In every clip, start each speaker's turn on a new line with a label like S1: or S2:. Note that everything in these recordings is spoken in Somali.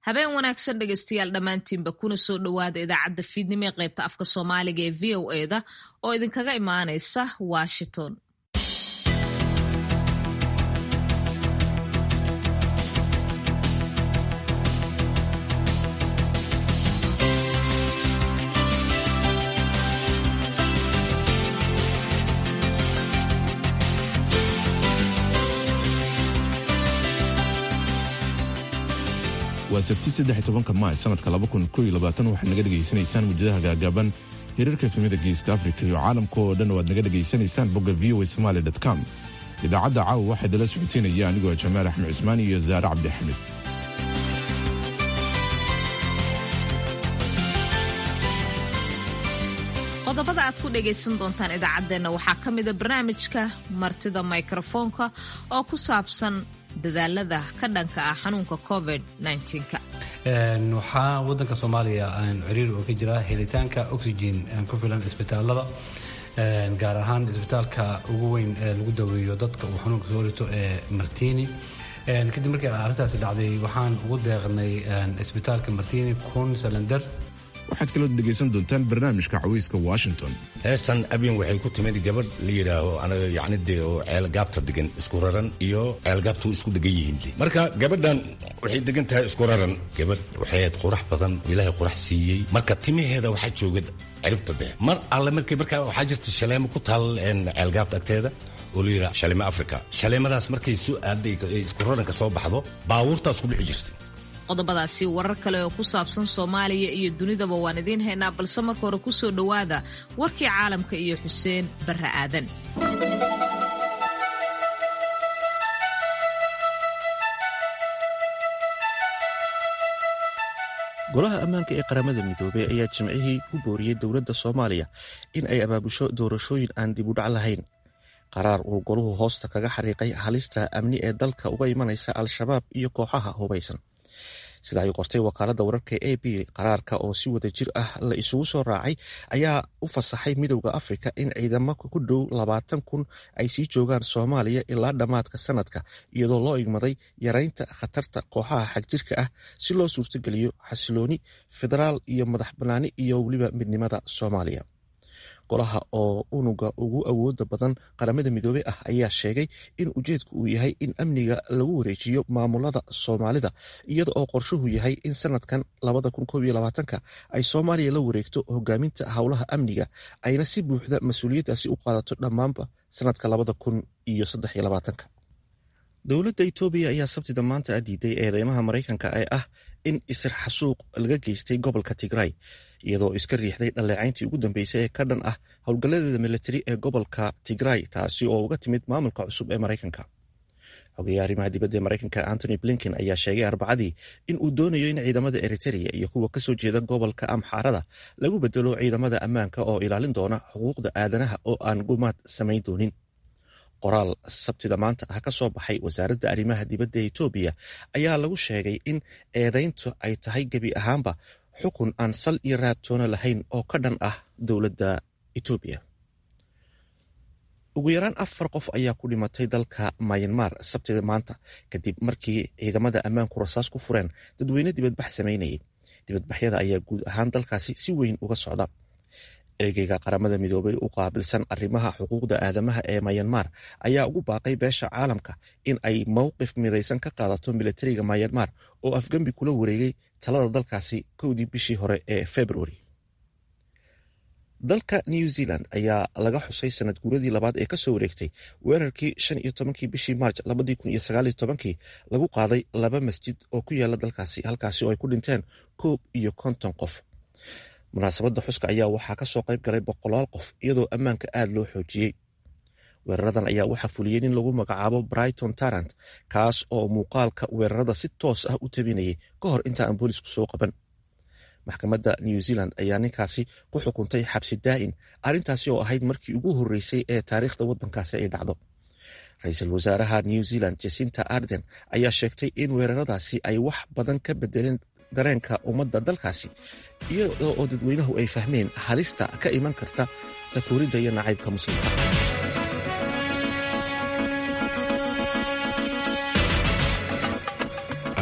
S1: habeen wanaagsan dhegeystayaal dhammaantiinba kuna soo dhowaada idaacadda fiidnimo ee qaybta afka soomaaliga ee v o eda oo idinkaga imaanaysa washington
S2: waa sabti saddex tobanka maay sanadka waxaad naga dhegaysanaysaan mujadaha gaagaaban hirarka efemida geeska afrika iyo caalamka oo dhan oo aad naga dhegaysanaysaan bogga v o somaali com idaacadda caawa waxaa idala socoteynaya anigoo jamaal axmed cismaan iyo zaare cabdixamid
S1: qodobada aad ku dhagaysan doontaan idaacaddeenna waxaa ka mida barnaamijka martida mikrofoonka oo ku saabsan dadaalada ka dhanka ah xanuunka covid
S3: waxaa wadanka soomaaliya ciriir oo ka jira helitaanka oxygen ku filan isbitaalada gaar ahaan isbitaalka ugu weyn ee lagu daweeyo dadka uu xanuunka soo rito ee martini kadib markii arrintaasi dhacday waxaan ugu deeqnay isbitaalka martini kun salender
S2: waxaad kaloo dhegaysan doontaan barnaamijka cawayska washington
S4: heestan abyan waxay ku timid gabadh la yidhaaho anaga yacni dee oo ceelgaabta degan isku raran iyo ceelgaabtu isku degan yihiin marka gabadhan waxay degan tahay isku raran gabadh waxay ahayd qurax badan ilaahay qurax siiyey marka timaheeda waxaa jooga ciribta dee mar alle markay markaa waxaa jirta shaleemo ku taal ceelgaabta agteeda oo la yidhaha shaleemo africa shaleemadaas markay soo aaday isku raranka soo baxdo baabuurtaas ku dhici jirtay
S1: qodobadaasi warar kale oo ku saabsan soomaaliya iyo dunidaba waan idiin haynaa balse marka hore ku soo dhowaada warkii caalamka iyo xuseen barre aadan
S5: golaha ammaanka ee qaramada midoobey ayaa jimcihii ku booriyey dowladda soomaaliya in ay abaabusho doorashooyin aan dib u dhac lahayn qaraar uu goluhu hoosta kaga xariiqay halista amni ee dalka uga imanaysa al-shabaab iyo kooxaha hubaysan sida ay qortay wakaaladda wararka a b qaraarka oo si wada jir ah la isugu soo raacay ayaa u fasaxay midowda afrika in ciidamo ku dhow labaatan kun ay sii joogaan soomaaliya ilaa dhammaadka sanadka iyadoo loo igmaday yaraynta khatarta kooxaha xagjirka ah si loo suurtogeliyo xasilooni federaal iyo madax bannaani iyo weliba midnimada soomaaliya golaha oo unuga ugu awooda badan qaramada midoobey ah ayaa sheegay in ujeedku uu yahay in amniga lagu wareejiyo maamulada soomaalida iyada oo qorshuhu yahay in sanadkan ay soomaaliya la wareegto hogaaminta howlaha amniga ayna si buuxda mas-uuliyaddaasi u qaadato dhammaanba sanadka dowladda itoobiya ayaa sabtida maanta diiday eedeymaha maraykanka ee ah in isir xasuuq laga geystay gobolka tigray iyadoo iska riixday dhaleecayntii ugu dambeysay ee ka dhan ah howlgalladeeda militari ee gobolka tigray taasi oo uga timid maamulka cusub ee maraykanka xogeeye arrimaha dibadda ee maraykanka antony blinken ayaa sheegay arbacadii in uu doonayo in ciidamada eritereya iyo kuwa kasoo jeeda gobolka amxaarada lagu bedelo ciidamada ammaanka oo ilaalin doona xuquuqda aadanaha oo aan gumaad samayn doonin qoraal sabtida maanta ah ka soo baxay wasaaradda arrimaha dibadda ee etoobiya ayaa lagu sheegay in eedayntu ay tahay gebi ahaanba xukun aan sal iyo raadtoona lahayn oo ka dhan ah dowladda etoobiya ugu yaraan afar qof ayaa ku dhimatay dalka mayanmar sabtida maanta kadib markii ciidamada ammaanku rasaas ku fureen dadweyne dibadbax samaynayay dibadbaxyada ayaa guud ahaan dalkaasi si weyn uga socda ergeyga qaramada midoobay u qaabilsan arrimaha xuquuqda aadamaha ee mayanmar ayaa ugu baaqay beesha caalamka in ay mowqif midaysan ka qaadato militariga mayanmar oo afgembi kula wareegay talada dalkaasi kowdii bishii hore ee februari dalka new zealand ayaa laga xusay sanad guuradii labaad ee kasoo wareegtay weerarkii shan iyo tobankii bishii maarj labadii kun iyo sagaal iyo tobankii lagu qaaday laba masjid oo ku yaala dalkaasi halkaasi oo ay ku dhinteen koob iyo konton qof munaasabadda xuska ayaa waxaa kasoo qayb galay boqolaal qof iyadoo ammaanka aad loo xoojiyey weeraradan ayaa waxaa fuliyey nin lagu magacaabo brighton tarant kaas oo muuqaalka weerarada si toos ah u tabinayay ka hor inta aan boolisku soo qaban maxkamadda new zealand ayaa ninkaasi ku xukuntay xabsi daa'in arrintaasi oo ahayd markii ugu horreysay ee taariikhda waddankaasi ay dhacdo ra-iisul wasaaraha new zealand jasinta arden ayaa sheegtay in weeraradaasi ay wax badan ka bedeleen dareenka ummadda dalkaasi iyadoo oo dadweynuhu ay fahmeen halista ka iman karta takuuridda iyo nacaybka muslimka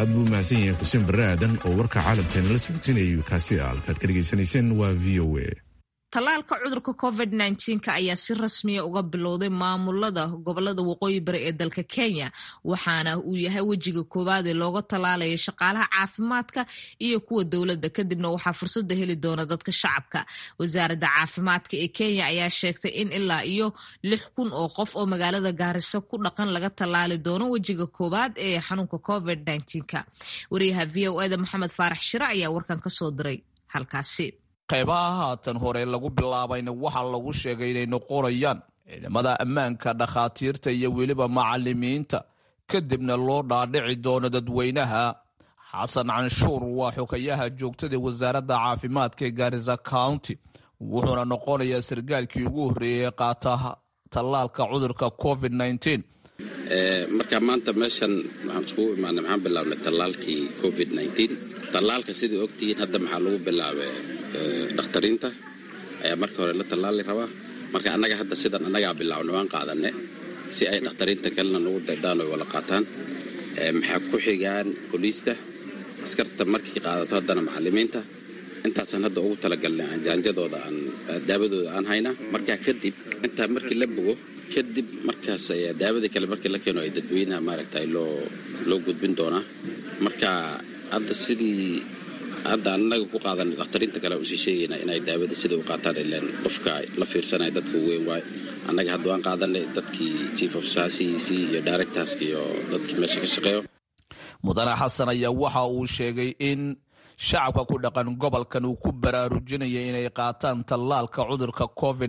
S2: aad buu mahadsan yahay xuseen barre aadan oo warka caalamkeena la socodsiinayay kaasi a halkaad ka dhegaysanayseen waa v o a
S1: tallaalka cudurka covid nka ayaa si rasmiya uga bilowday maamulada gobolada waqooyi bari ee dalka kenya waxaana uu yahay wejiga koowaad ee looga tallaalaya shaqaalaha caafimaadka iyo kuwa dowladda kadibna waxaa fursada heli doona dadka shacabka wasaaradda caafimaadka ee kenya ayaa sheegtay in ilaa iyo lix kun oo qof oo magaalada gaariso ku dhaqan laga tallaali doono wejiga koowaad ee xanuunka covid ka wariyaha v o eda maxamed faarax shire ayaa warkan kasoo diray halkaasi
S6: qaybaha haatan hore lagu bilaabayna waxaa lagu sheegay inay noqonayaan ciidamada ammaanka dhakhaatiirta iyo weliba macalimiinta kadibna loo dhaadhici doono dadweynaha xasan canshuur waa xogayaha joogtada wasaaradda caafimaadka ee gaarisa county wuxuuna noqonayaa sargaalkii ugu horreeyay ee qaata tallaalka cudurka covid
S7: marka maanta meeshan waxaan iskugu imaanay maxaan bilaabnay tallaalkii covid tallaalka sidai ogtihiin hadda maxaa lagu bilaabay dhakhtariinta ayaa marka hore la tallaali rabaa marka annaga hadda sidan annagaa bilaabnay waan qaadanne si ay dhakhtariinta kalena nagu daydaan oy wala qaataan maxaa ku xigaan boliista askarta markii qaadato haddana macalimiinta intaasaan hadda ugu talagalnay aan jaanjadooda aan daabadooda aan haynaa markaa kadib intaa markii la bogo kadib markaas ayaa daawada kale markii la keeno ay dadweynaha maaragtay loo loo gudbin doonaa marka hadda sidii hadda annaga ku qaadanay dhakhtariinta kale usii sheegaynaa inay daawada sida u qaataan ilaan qofka la fiirsanaya dadka weyn waay annaga hadda waan qaadanay dadkii chief of saasihiisii iyo directorska iyo dadkii meesha ka shaqeeyo
S6: mudane xasan ayaa waxa uu sheegay in shacabka ku dhaqan gobolkan uu ku baraarujinaya inay qaataan tallaalka cudurka covid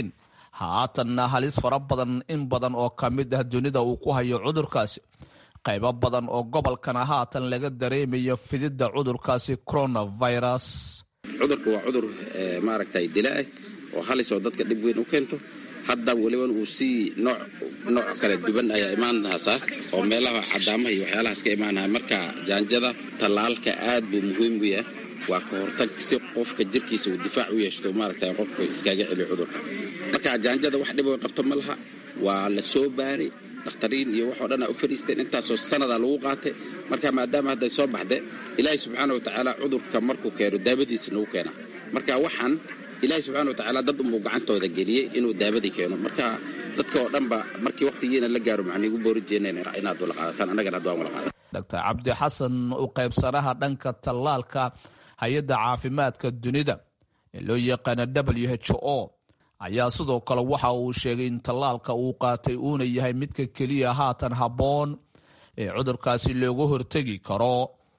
S6: haatanna halis fara badan in badan oo ka mid ah dunida uu ku hayo cudurkaasi qaybo badan oo gobolkana haatan laga dareemayo fididda cudurkaasi coronavirus
S7: cudurka waa cudur maaragtay dilaa oo halis oo dadka dhib weyn u keento hadda weliba uu sii nooc nooc kala duwan ayaa imaanhaasaa oo meelaha cadaamaha iyo waxyaalahaas ka imaanaha marka jaanjada tallaalka aad buu muhiim u yahay waa ka hortag si qofka jirkiisa uu difaac u yeeshto maaragtay qofka iskaaga celiyo cudurka marka jaanjada wax dhib qabto ma laha waa la soo baaray dhakhtariin iyo waxoo dhan u fadhiisteen intaasoo sanadaa lagu qaatay marka maadaama hadday soo baxde ilaahay subxaana watacaala cudurka markuu keeno daabadiisa nagu keena marka waxaan ilaahay subxana watacaala dad unbuu gacantooda geliyey inuu daabadii keeno marka dadka oo dhanba markii waqtigiina la gaaro maxaan igu boori jeena inaad wala qaadataan annagana hadda waan wala qaada
S6: dr cabdi xasan u qaybsanaha dhanka tallaalka hay-adda caafimaadka dunida ee loo yaqaana w h o ayaa sidoo kale waxa uu sheegay in tallaalka uu qaatay uuna yahay midka keliya haatan habboon ee cudurkaasi looga hortegi karo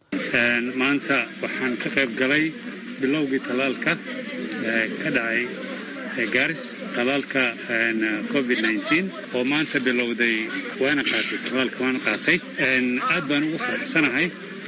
S8: maanta waxaan ka qayb galay bilowgii tallaalka ka dhacay gaaris tallaalka covid oo maanta bilowday waana qaatay tallaalka waana qaatay aad baan ugu faraxsanahay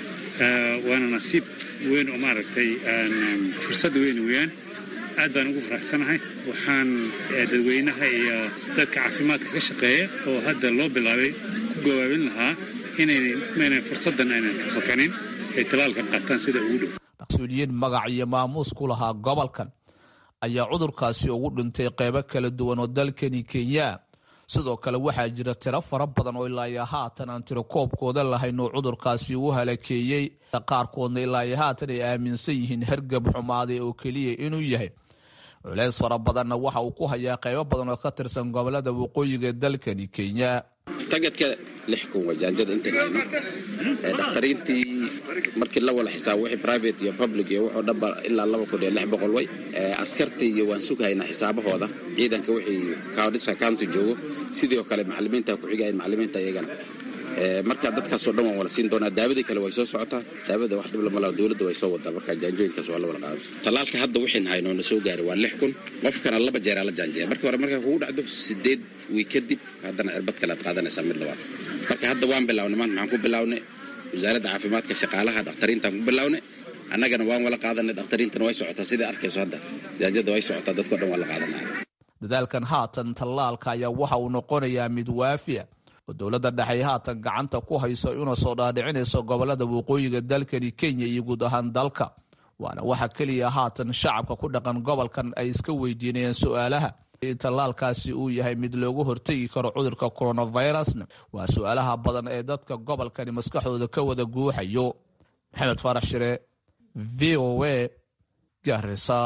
S8: waana nasiib weyn oo maaragtay fursad weyn weeyaan aad baan ugu faraxsanahay waxaan dadweynaha iyo dadka caafimaadka ka shaqeeya oo hadda loo bilaabay ku gawaabin lahaa inaynan fursaddan aynan ka fakanin ay talaalka qaataan sida ugu dhow
S6: mas-uuliyiin magac iyo maamuus ku lahaa gobolkan ayaa cudurkaasi ugu dhintay qeybo kala duwan oo dalkani kenya sidoo kale waxaa jira tiro fara badan oo ilaayo haatan aan tirokoobkooda lahayn oo cudurkaasi uu halakeeyey qaarkoodna ilaayo haatan ay aaminsan yihiin hargab xumaaday oo keliya inuu yahay culeys fara badanna waxa uu ku hayaa qaybo badan oo ka tirsan gobolada waqooyiga dalkani kenya
S7: tagadka lix kun waa jaanjada intan hayno dhakhtariintii markii la wala xisaabo wixii private iyo public iyo wuxuu dhanba ilaa laba kun iyo lix boqol way askartii iyo waan sughaynaa xisaabahooda ciidanka wixii countiska county joogo sidii oo kale macalimiinta ku xigayan macalimiinta iyagana marka dadkaasoo dhan waan wala siin doonaa daawadii kale way soo socotaa daawada wax dhib lama laha dowladda way soo wadaa marka jaanjooyinkaas waa la wala qaada tallaalka hadda waxayn hayno na soo gaaray waa lix kun qofkana laba jeeraa la jaanjeeya markii hore markaa kugu dhacdo sideed wiig kadib haddana cirbad kale aad qaadanaysaa mid labaad marka hadda waan bilawnay maanta maxaan ku bilawnay wasaaradda caafimaadka shaqaalaha dhakhtariintaan ku bilawnay annagana waan wala qaadanay dhakhtariintana way socotaa sidai arkayso hadda jaanjada way socotaa dadkao dhan waa la qaadanaya
S6: dadaalkan haatan tallaalka ayaa waxa uu noqonayaa mid waafiya oo dowladda dhexe haatan gacanta ku hayso una soo dhaadhicinayso gobolada waqooyiga dalkani kenya iyo guud ahaan dalka waana waxa keliya haatan shacabka ku dhaqan gobolkan ay iska weydiinayaan su-aalaha in tallaalkaasi uu yahay mid loogu hortegi karo cudurka coronavirusna waa su-aalaha badan ee dadka gobolkani maskaxdooda ka wada guuxayo maxamed faarax shire v o a garisa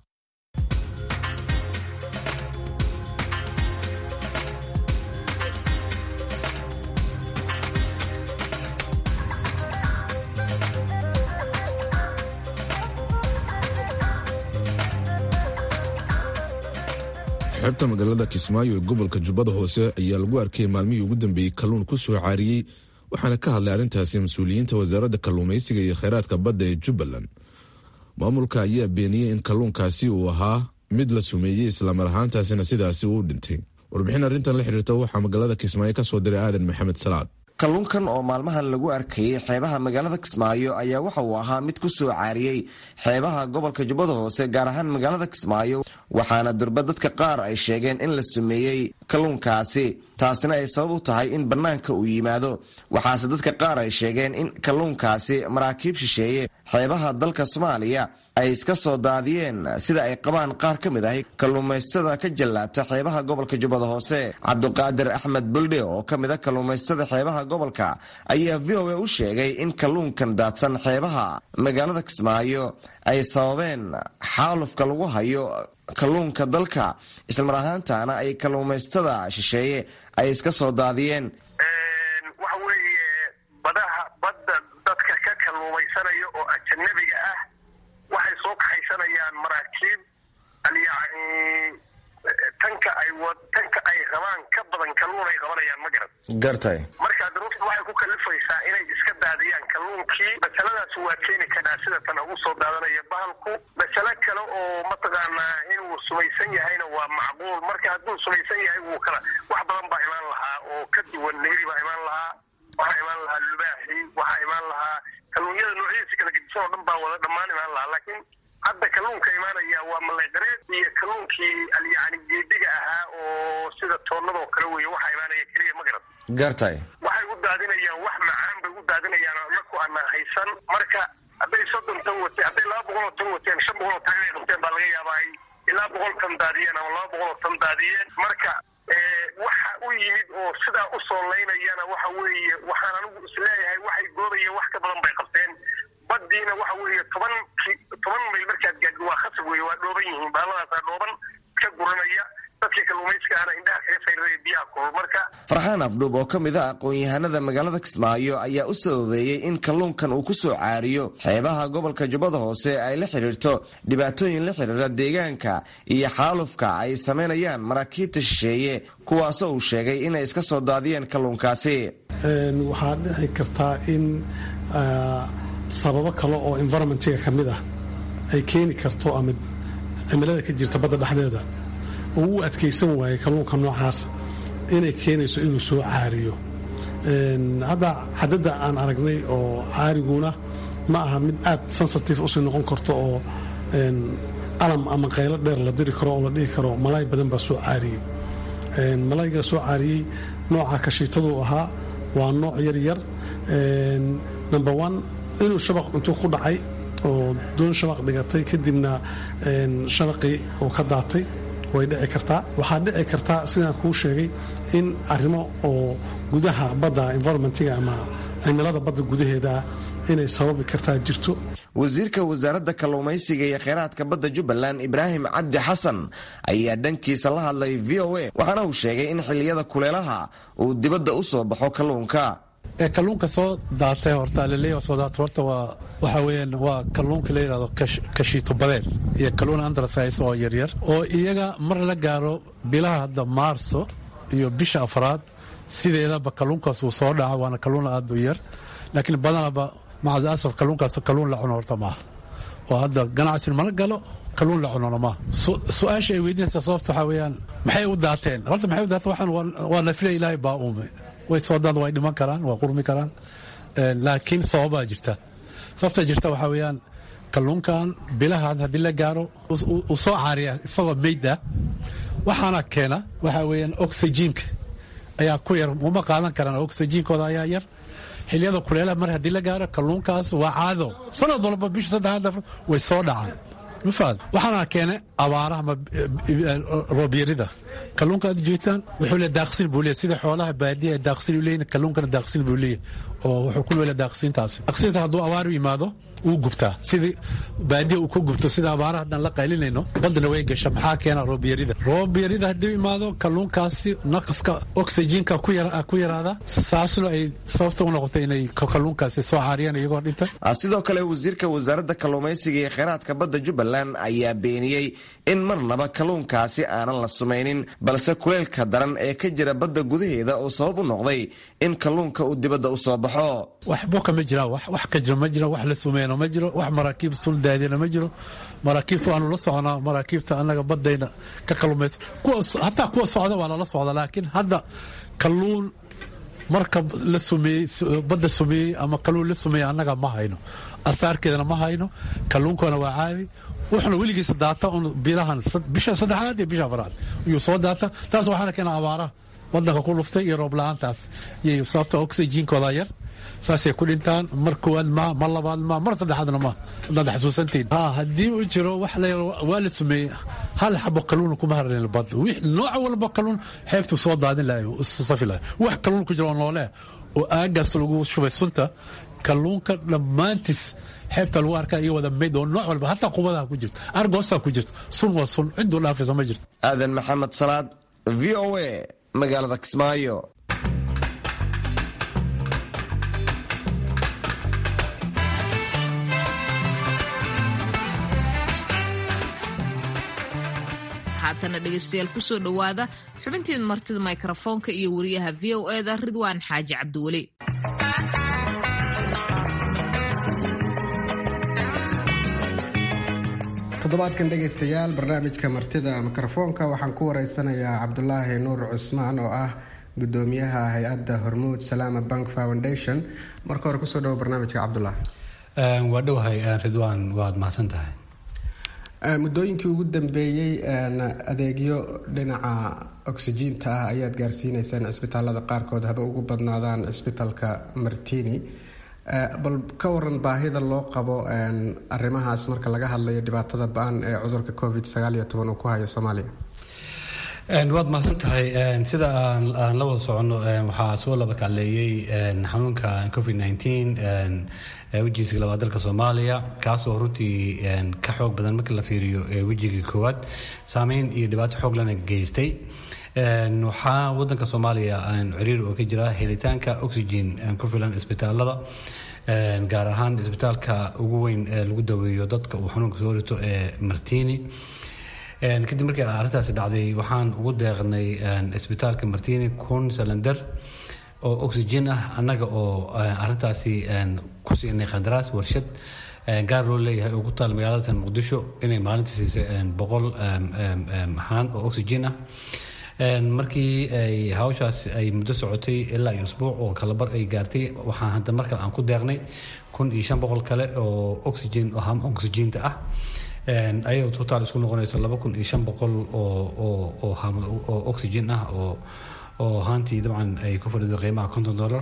S2: xeebta magaalada kismaayo ee gobolka jubbada hoose ayaa lagu arkay maalmihii ugu dambeeyey kalluun ku soo caariyey waxaana ka hadlay arrintaasi mas-uuliyiinta wasaaradda kalluumaysiga iyo kheyraadka badda ee jubbaland maamulka ayaa beeniyey in kalluunkaasi uu ahaa mid la sumeeyey islamar ahaantaasina sidaasi uu dhintay warbixin arrintan la xiriirta waxaa magaalada kismaayo ka soo diray aadan maxamed salaad
S9: kalluunkan oo maalmahan lagu arkayey xeebaha magaalada kismaayo ayaa waxa uu ahaa mid ku soo caariyey xeebaha gobolka jubbada hoose gaar ahaan magaalada kismaayo waxaana durba dadka qaar ay sheegeen in la sumeeyey kalluunkaasi taasina ay sabab u tahay in bannaanka uu yimaado waxaase dadka qaar ay sheegeen in kalluunkaasi maraakiib shisheeye xeebaha dalka soomaaliya ay iska soo daadiyeen sida ay qabaan qaar ka mid ahi kalluumaystada ka jallaabta xeebaha gobolka jubbada hoose cabduqaadir axmed buldhe oo ka mid a kalluumaystada xeebaha gobolka ayaa v o a u sheegay in kalluunkan daadsan xeebaha magaalada kismaayo ay sababeen xaalufka lagu hayo kalluunka dalka islamar ahaantaana ay kalluumaystada shisheeye ay iska soo daadiyeen
S10: waxa weeye badaha badda dadka ka kalluumaysanaya oo ajanabiga ah waxay soo kaxaysanayaan maraakiib yani tanka ay tanka ay rabaan ka badan kalluun ay qabanayaan ma garan
S9: gartay
S10: marka daruurta waxay ku kalifaysaa inay iska daadiyaan kalluunkii masaladaas waa keeni karaa sida tan ugu soo daadanaya bahalku masale kale oo mataqaanaa inuu sumaysan yahayna waa macquul marka hadduu sumaysan yahay wuu kala wax badan baa imaan lahaa oo ka duwan nehri baa imaan lahaa waxaa imaan lahaa lubaaxi waxaa imaan lahaa kalluunyada noocyadiisa kala gedisan oo dhan baa wada dhammaan imaan lahaa laakiin hadda kalluunka imaanaya waa malayqareed iyo kalluunkii yani geediga ahaa oo sida toonnadoo kale weeye waxaa imaanaya keliya ma garan
S9: gartay
S10: waxay u daadinayaan wax macaan bay u daadinayaan naku aanan haysan marka hadday soddon tan wateen hadday laba boqol oo tan wateen shan boqol oo tan inay qabteen baa laga yaabaa ay ilaa boqol tan daadiyeen ama laba boqol oo tan daadiyeen marka waxa u yimid oo sidaa u soolaynayana waxa weeye waxaan anigu isleeyahay waxay goobayeen wax ka badan bay qabteen badiina waxa weeye toban toban mayl markaad gaadid waa khasab weeye waa dhooban yihiin baaladaasaa dhooban ka guranaya dadkii kalluumayskaana indhaha kaga sayraya biyaha kulul marka
S9: farxaan afdhuub oo ka mid a aqoon-yahanada magaalada kismaayo ayaa u sababeeyey in kalluunkan uu ku soo caariyo xeebaha gobolka jubbada hoose ay la xidhiirto dhibaatooyin la xidhiira deegaanka iyo xaalufka ay samaynayaan maraakiibta shisheeye kuwaasoo uu sheegay inay iska soo daadiyeen kalluunkaasi
S11: waxaa dhici kartaa in sababo kale oo environmentiga ka mid ah ay keeni karto ama cimilada ka jirta badda dhexdeeda oo u adkaysan waayay kalluunka noocaas inay keenayso inuu soo caariyo hadda xadadda aan aragnay oo caariguna ma aha mid aad sensitive usii noqon karto oo alam ama qaylo dheer la diri karo oo la dhihi karo malaay badan baa soo caariyey malaayga soo caariyey nooca kashiitaduu ahaa waa nooc yar yar number one inuu shabaq intuu ku dhacay oo doon shabaq dhigatay kadibna shabaqii uu ka daatay way dhici kartaa waxaa dhici kartaa sidaan kuu sheegay in arrimo oo gudaha badda environmentiga ama cimilada badda gudaheeda inay sababi kartaa jirto
S9: wasiirka wasaaradda kalluumaysiga iyo kheyraadka badda jubbaland ibraahim cabdi xasan ayaa dhankiisa la hadlay v o a waxaana uu sheegay in xilliyada kuleelaha uu dibadda u soo baxo kalluunka
S3: ee kalluunka soo daatay horta laleeya soo daatay horta waa waxa weeyaan waa kalluunka la yidhahdo kashiito badeed iyo kalluun andrasize oo yaryar oo iyaga mar la gaaro bilaha hadda maarso iyo bisha afraad sideedaba kalluunkaas uu soo dhaca waana kalluun aad u yar laakiin badanaba macad asaf kalluunkaas kalluun la cuno horta maaha oo hadda ganacsin mala galo kalluun la cunona maaha su-aasha ay weydiinaysa sababta waxaa weeyaan maxay u daateen horta maxay u daateen waxaan waa nafle ilaahay baa uume way soo daad way dhiman karaan waa qurmi karaan laakiin sababaa jirta sababta jirta waxaa weeyaan kalluunkan bilahan haddii la gaaro uu soo caariya isagoo meyd ah waxaana keena waxaa weeyaan oxyjiinka ayaa ku yar uma qaadan karaan oxyjiinkooda ayaa yar xiliyada kuleelaha mar haddii la gaaro kalluunkaas waa caado sanad walba bisha saddexaad way soo dhacaan
S12: mafaad waxaana keenay abaaraha ama roobyarida kalluunka aad jeetaan wuxuu le daaqsin buu leeyahy sida xoolaha baadiya daaqsin u leeyahin kalluunkana daaqsin buu leeyahy oo wuxuu ku leeyahay daaqsintaasi daaqsinta hadduu abaar u yimaado wuu gubtaa sidii baadiya uu ka gubto sida abaaraha haddaan la qaylinayno badana way gasha maxaa keena roobyarida roobyarida hadduu imaado kalluunkaasi naqaska oxygenka ku yaraada saasna ay sababta u noqotay inay kalluunkaasi soo caariyaan iyagoo dhinta
S9: sidoo kale wasiirka wasaaradda kalluumaysiga iyo kheyraadka badda jubbaland ayaa beeniyey in marnaba kalluunkaasi aanan la sumaynin balse kuleylka daran ee ka jira badda gudaheeda oo sabab u noqday in kalluunka uu dibadda u soo baxo
S12: waxbo kama jiraan wax ka jiro ma jiro wax la sumeyno ma jiro wax maraakiib sul daadina ma jiro maraakiibta waanu la soconaa maraakiibta annaga badayna ka kalluumaysa hataa kuwa socda waa lala socda laakiin hadda kalluun marka la sumeeyey badda sumeeyey ama kalluun la sumeeyey annaga ma hayno asaarkeedana ma hayno kalluunkana waa caadi wuxuna weligiisa daata un bilahan bisha saddexaad iyo bisha afaraad ayuu soo daata taas waxaana keena abaaraha wadanka ku luftay iyo roob la-aantaas iyo sababta oxygenkooda yar saasay ku dhintaan mar koowaad ma mar labaad ma mar saddexaadna ma hadaad xasuusantiin ha haddii uu jiro wax la waa la sumeeyey hal xabo kalluun kuma harleen bad nooc walba kalluun xeebtuu soo daadin lahay isu safi lahay wax kalluun ku jira oo noole oo aagaas lagu shubay sunta kalluunka dhammaantiis xeebta lagu arkaa iyo wada mayd oo nooc walba hataa qubadaha ku jirto argoosaa ku jirto sun waa sun ciduu dhaafaysa ma jirto
S9: aadan maxamed salaad v o a magaalada kismaayo
S1: haatana dhegeystayaal kusoo dhowaada xubintii martida mikrofoonka iyo wariyaha v o eda ridwaan xaaji cabdiweli
S13: toddobaadkan dhegaystayaal barnaamijka martida mikrofoonka waxaan ku wareysanayaa cabdulaahi nuur cusmaan oo ah gudoomiyaha hay-adda hormuud salaama bank foundation marka hore kusoo dhawo barnaamijka cabdulaahi
S3: waa dhowahay ridwaan waad mahadsan tahay
S13: muddooyinkii ugu dambeeyey adeegyo dhinaca oxyjiinta ah ayaad gaarsiineysaan cisbitaalada qaarkood haba ugu badnaadaan cisbitaalka martini bal ka waran baahida loo qabo arrimahaas marka laga hadlayo dhibaatada ba-an ee cudurka covid sagaal iyo toban uu ku hayo soomaaliya
S3: waad mahadsan tahay sida aan la wada soconno waxaa soo laba kacleeyey xanuunka covid nneteen wejigiisa labaad dalka soomaaliya kaasoo runtii ka xoog badan marka la fiiriyo wejigii koowaad saameyn iyo dhibaato xoog lana geystay waxaa wadanka soomaaliya ciriir oo ka jira helitaanka oxygen ku filan isbitaalada gaar ahaan isbitaalka ugu weyn ee lagu daweeyo dadka uu xanuunka soo rito ee martini kadib markii arrintaasi dhacday waxaan ugu deeqnay isbitaalka martini kun salander oo oxygen ah annaga oo arrintaasi ku siinay qandaraas warshad gaar loo leeyahay oo ku taal magaalada muqdisho inay maalintii siisay boqol haan oo oxygen ah markii ay hawshaas ay muddo socotay ilaa iyo usbuuc oo kalabar ay gaartay waxaan hadda markale aan ku deeqnay kun iyo shan boqol kale oo oxygen oo ham oxygenta ah ayagoo total isku noqonayso laba kun iyo shan boqol oo oo oo oxygen ah oo oo haantii dabcan ay ku fadhido qiimaha konton dollar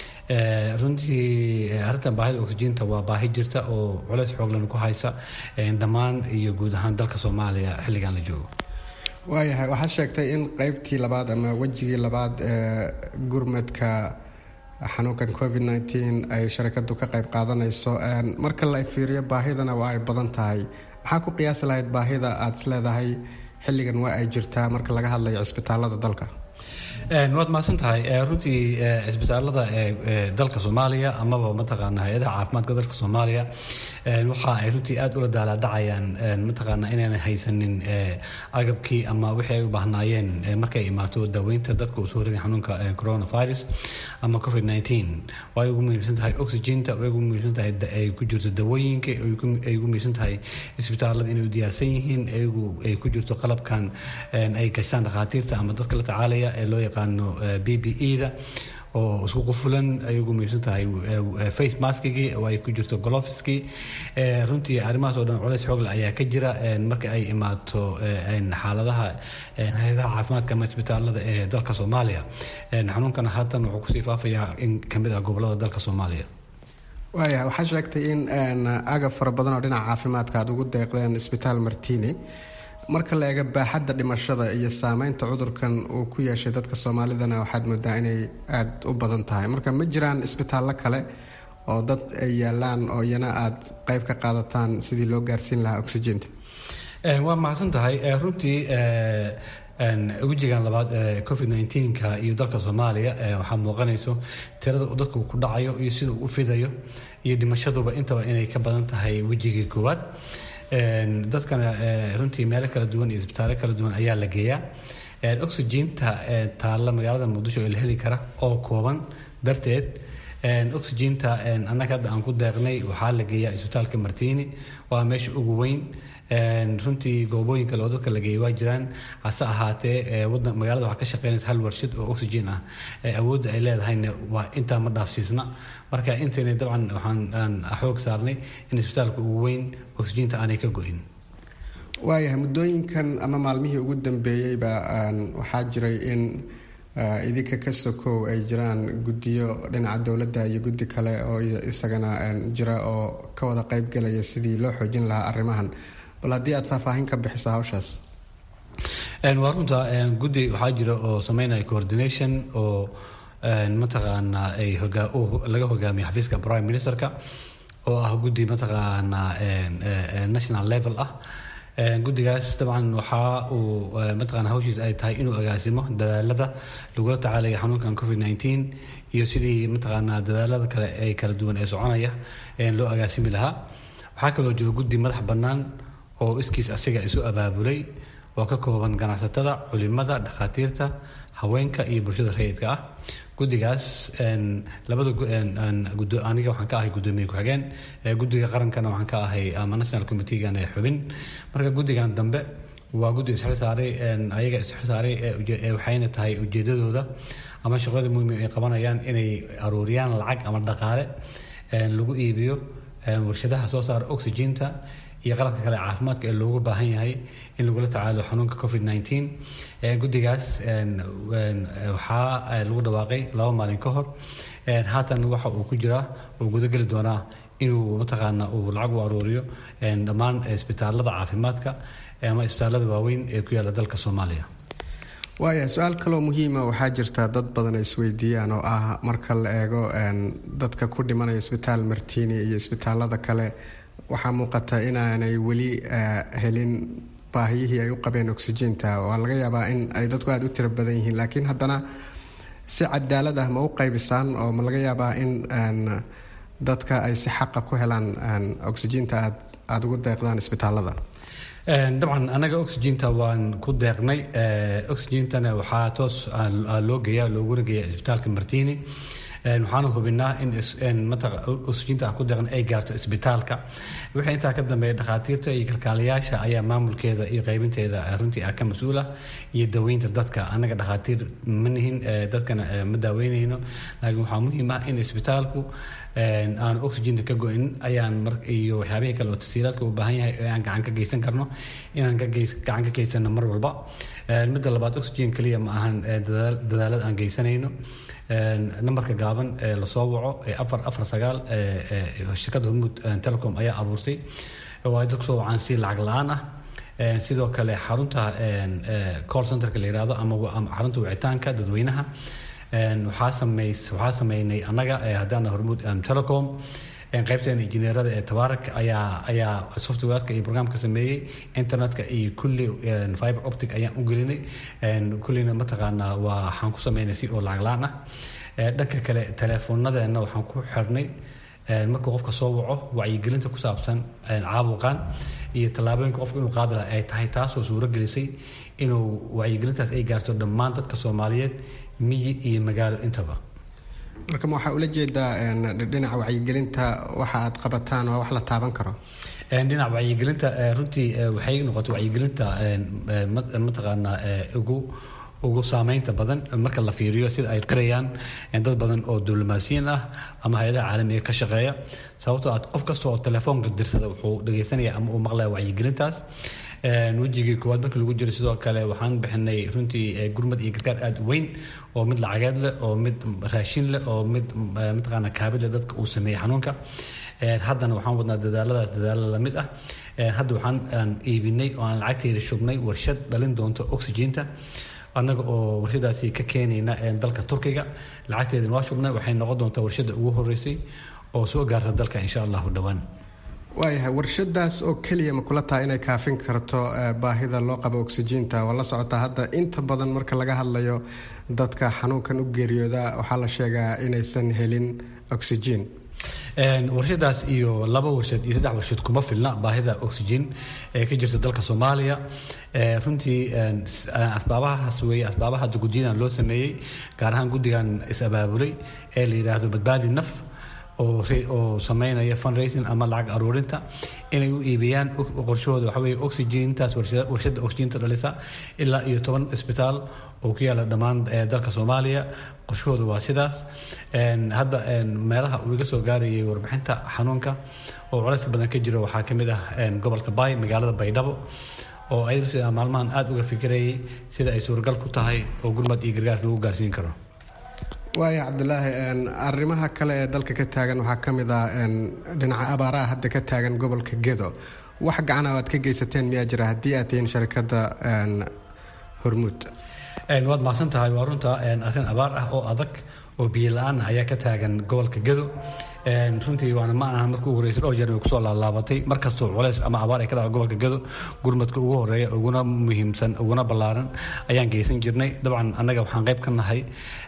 S3: runtii arrintan baahida oxygenta waa baahi jirta oo culeys xooglan ku haysa dhammaan iyo guud ahaan dalka soomaaliya xilligan la joogo
S13: waayahay waxaad sheegtay in qeybtii labaad ama wejigii labaad ee gurmadka xanuunkan covid nneteen ay sharikadu ka qeyb qaadanayso marka la fiiriyo baahidana waa ay badan tahay maxaa ku qiyaasi lahayd baahida aada is leedahay xilligan waa ay jirtaa marka laga hadlayo cisbitaalada dalka
S3: waad mahadsan tahay runtii cisbitaalada ee dalka soomaaliya amaba mataqaana hay-adaha caafimaadka dalka soomaaliya waxa ay runtii aada ula daalaadhacayaan mataqaana inaanan haysanin agabkii ama wixii ay u baahnaayeen markay imaato daaweynta dadka uu soo riday xanuunka coronavirus ama covid nneteen way ugu muhiimsan tahay oxygenta way ugu muhiimsan tahay ay ku jirto dawooyinka ay ugu muhiimsan tahay isbitaalada inay u diyaarsan yihiin ayagu ay ku jirto qalabkan ay gashaan dhakhaatiirta ama dadka la tacaalaya ee loo yaqaano b b e da oo isku qufulan ay ugu muhiimsan tahay face maskigii oo ay ku jirto golofiskii runtii arrimahaas oo dhan culays xoogle ayaa ka jira marka ay imaato xaaladaha hay-adaha caafimaadka ama isbitaalada ee dalka soomaaliya xanuunkan haatan wuxuu kusii faafayaa in kamid ah gobolada dalka soomaaliya
S13: waaya waxaa sheegtay in agab fara badan oo dhinaca caafimaadka aada ugu deeqdeen isbitaal martini marka la eega baaxadda dhimashada iyo saameynta cudurkan uu ku yeeshay dadka soomaalidana waxaad moodaa inay aada u badan tahay marka ma jiraan isbitaallo kale oo dad ay yaalaan oo iyana aada qeyb ka qaadataan sidii loo gaarsiin lahaa oxygenta
S3: waa mahadsan tahay runtii wejigan labaad ee covid nneteen-ka iyo dalka soomaaliya waxaa muuqanayso tirada uu dadku ku dhacayo iyo sida uu u fidayo iyo dhimashaduba intaba inay ka badan tahay wejigii koowaad dadkana runtii meelo kala duwan iyo isbitaallo kala duwan ayaa la geeyaa oxygenta taalla magaalada muqdisho ee la heli kara oo kooban darteed oxygenta annaga hadda aan ku deeqnay waxaa la geeyaa isbitaalka martini waa meesha ugu weyn runtii goobooyin kale oo dadka la geeyay waa jiraan hase ahaatee wadan magaalada waxaa ka shaqeynaysa hal warshad oo oxygen ah awoodda ay leedahayna waa intaa ma dhaafsiisna marka intayna dabcan waxaan xoog saarnay in isbitaalka ugu weyn oxygenta aanay ka go-in
S13: waayahay muddooyinkan ama maalmihii ugu dambeeyeyba waxaa jiray in idinka ka sokow ay jiraan guddiyo dhinaca dowladda iyo guddi kale oo isagana jira oo ka wada qeybgelaya sidii loo xoojin lahaa arrimahan bal haddii aada faahfaahin ka bixiso hawshaas
S3: waa runta guddi waxaa jira oo sameynaya coordination oo mataqaanaa ay laga hogaamiyo xafiiska prime ministerka oo ah guddi mataqaanaa national level ah guddigaas dabcan waxa uu mataqana hawshiisa ay tahay inuu agaasimo dadaalada lagula tacaalaya xanuunkan covid nneteen iyo sidii mataqaanaa dadaalada kale ay kala duwan ee soconaya loo agaasimi lahaa waxaa kaloo jiro guddi madax bannaan oo iskiis asiga isu abaabulay oo ka kooban ganacsatada culimada dhakhaatiirta haweenka iyo bulshada rayidka ah guddigaas labada aniga waxaan ka ahay guddoomiye ku-xigeen guddiga qarankana waxaan ka ahay ama national committeegan ee xubin marka guddigan dambe waa guddi isxil saaray ayaga isxil saaray waxayna tahay ujeedadooda ama shaqada muhiim ay qabanayaan inay aruuriyaan lacag ama dhaqaale lagu iibiyo warshadaha soo saara oxygenta iyo qalabka kale caafimaadka ee loogu baahan yahay in lagula tacaalo xanuunka covid nneteen guddigaas waxaa lagu dhawaaqay laba maalin ka hor haatan waxa uu ku jiraa uu gudageli doonaa inuu mataqaana uu lacag u aruuriyo dhammaan isbitaalada caafimaadka ama isbitaalada waaweyn ee ku yaala dalka soomaaliya
S13: waaya su-aal kaloo muhiima waxaa jirta dad badan ay isweydiiyaan oo ah marka la eego dadka ku dhimanaya isbitaal martini iyo isbitaalada kale waxaa muuqata inaanay weli helin baahiyihii ay u qabeen oxygenta waa laga yaabaa in ay dadku aada u tiro badan yihiin laakiin haddana si cadaalad ah ma u qaybisaan oo ma laga yaabaa in dadka ay si xaqa ku helaan oxygenta aad aada ugu deeqdaan isbitaalada
S3: dabcan anaga oxygenta waan ku deeqnay oxygentana waxaa toos loo geeya looguna geeya isbitaalka martini waxaana hubinaa in oxygenta aan ku deeqna ay gaarto isbitaalka wixii intaa ka dambeeya dhakhaatiirta iyo kalkaalayaasha ayaa maamulkeeda iyo qaybinteeda runtii ah ka mas-uula iyo daweynta dadka annaga dhakhaatiir ma nihin dadkana ma daaweynayno laakiin waxaa muhiim ah in isbitaalku aan oxygenta ka go-in ayaan iyo waxyaabihii kale oo tasiiraadka u baahan yahay aan gacan ka geysan karno inaan gacan ka geysano mar walba midda labaad oxygen keliya ma ahan dadaalada aan geysanayno nambarka gaaban ee lasoo waco ee afar afar sagaal shirkadda hormuud telecom ayaa abuurtay oo ay dadku soo wacaan si lacag la-aan ah sidoo kale xarunta call centerka la yihahdo ama xarunta wicitaanka dadweynaha waxaa sameys waxaa sameynay annaga haddaana hormuud telecom qaybteena injineerada ee tabaarak ayaa ayaa softwareka iyo programka sameeyey internetka iyo kulli fiber optic ayaan u gelinay kullina mataqaanaa waa waxaan ku sameynay si oo lacag la-aan ah dhanka kale teleefoonadeenna waxaan ku xirnay markuu qofka soo waco wacyigelinta ku saabsan caabuqan iyo tallaabooyinka qofka inuu qaadi laha ay tahay taasoo suuro gelisay inuu wacyigelintaas ay gaarto dhammaan dadka soomaaliyeed miyi iyo magaalo intaba
S13: marka ma waxaa ula jeedaa dhinaca wacyigelinta waxa aad qabataan waa wax la taaban karo
S3: dhinaca wacyigelinta runtii waxay noqotay wacyigelinta mataqaanaa ugu ugu saameynta badan marka la fiiriyo sida ay qirayaan dad badan oo diblomaasiyiin ah ama hay-adaha caalamiga ka shaqeeya sababtoo ah qof kasta oo telefoonka dirsada wuxuu dhegeysanaya ama uu maqlaya wacyigelintaas wejigii koowaad markii lagu jiro sidoo kale waxaan bixinay runtii gurmad iyo gargaar aada u weyn oo mid lacageed leh oo mid raashin leh oo mid mataqaana kaabid leh dadka uu sameeyey xanuunka haddana waxaan wadnaa dadaaladaas dadaalo lamid ah hadda waxaan iibinay oo aan lacagteeda shubnay warshad dhalin doonto oxygeenta annaga oo warshadaasi ka keenayna dalka turkiga lacagteedana waa shubnay waxay noqon doontaa warshada ugu horeysay oo soo gaarta dalka insha allahu dhowaan
S13: waayahay warshadaas oo keliya ma kula tahay inay kaafin karto baahida loo qabo oxygeenta waa la socotaa hadda inta badan marka laga hadlayo dadka xanuunkan u geeriyooda waxaa la sheegaa inaysan helin oxygen
S3: warshadaas iyo laba warshad iyo saddex warshad kuma filna baahida oxygen ee ka jirta dalka soomaaliya runtii asbaabahaas weeye asbaabaha guddiyadan loo sameeyey gaar ahaan guddigan is-abaabulay ee la yidhaahdo badbaadi naf oo sameynaya fundraising ama lacag aruurinta inay u iibiyaan qorshahooda waxa weye oxygeentaas warshada oxygeenta dhalisa ilaa iyo toban isbitaal oo ku yaala dhammaan dalka soomaaliya qorshahooda waa sidaas hadda meelaha uu iga soo gaarayay warbixinta xanuunka oo culayska badan ka jiro waxaa ka mid ah gobolka bay magaalada baydhabo oo ayada maalmahan aada uga fikirayay sida ay suuragal ku tahay oo gurmad iyo gargaar lagu gaarsiin karo
S13: waaya cabdulaahi arrimaha kale ee dalka ka taagan waxaa ka mid ah dhinaca abaaraha hadda ka taagan gobolka gedo wax gacana aad ka geysateen miyaa jira haddii aad tihiin sharikadda hormuud
S3: waad mahadsan tahay waa runta arrin abaar ah oo adag oo biyo la-aan ayaa ka taagan gobolka gedo runtii waana ma aha markii ugu horreysay dhowr jeer way kusoo laalaabatay markastoo culays ama abaar ay ka dhaco gobolka gedo gurmadka ugu horeeya uguna muhiimsan uguna ballaaran ayaan geysan jirnay dabcan annaga waxaan qayb ka nahay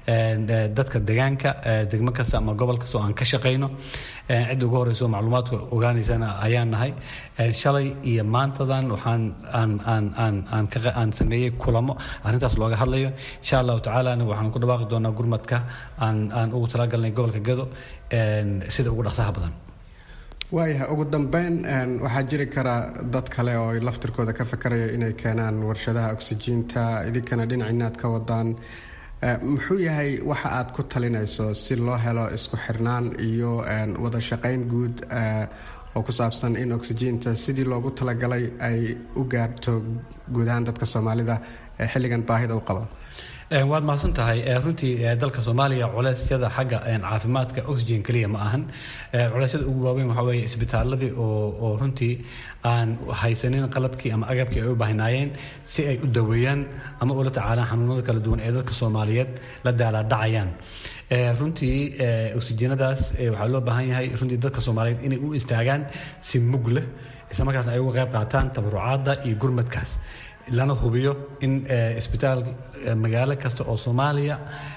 S3: dadka deegaanka degmo kasta ama gobol kasta oo aan ka shaqayno cidda ugu horeyso macluumaadka ogaanaysana ayaan nahay shalay iyo maantadan waxaan aan aan aan aan ka aan sameeyey kulamo arrintaas looga hadlayo insha allahu tacaalana waxaan ku dhawaaqi doonaa gurmadka aan aan ugu talagalnay gobolka gedo sida ugu dhaqsaha badan
S13: waayahay ugu dambeyn waxaa jiri kara dad kale oo laftirkooda ka fakaraya inay keenaan warshadaha oxygeenta idinkana dhinacina aad ka wadaan muxuu yahay waxa aad ku talinayso si loo helo isku xirnaan iyo wada shaqayn guud oo ku saabsan in oxygeenta sidii loogu talagalay ay u gaarto guud ahaan dadka soomaalida ee xilligan baahida u qaba
S3: waad mahadsan tahay runtii dalka soomaaliya culeysyada xagga caafimaadka oxygen keliya ma ahan culeysyada ugu waaweyn waxaa weeye isbitaaladii oo oo runtii aan haysanin qalabkii ama agabkii ay u baahnaayeen si ay u daweeyaan ama ula tacaalaan xanuunada kala duwan ee dadka soomaaliyeed la daalaadhacayaan runtii oxygenadaas waxaa loo baahan yahay runtii dadka soomaaliyeed inay u istaagaan si mug leh islamarkaas ay uga qayb qaataan tabarucaadda iyo gurmadkaas lana hubiyo in isbitaal magaalo kasta oo soomaaliya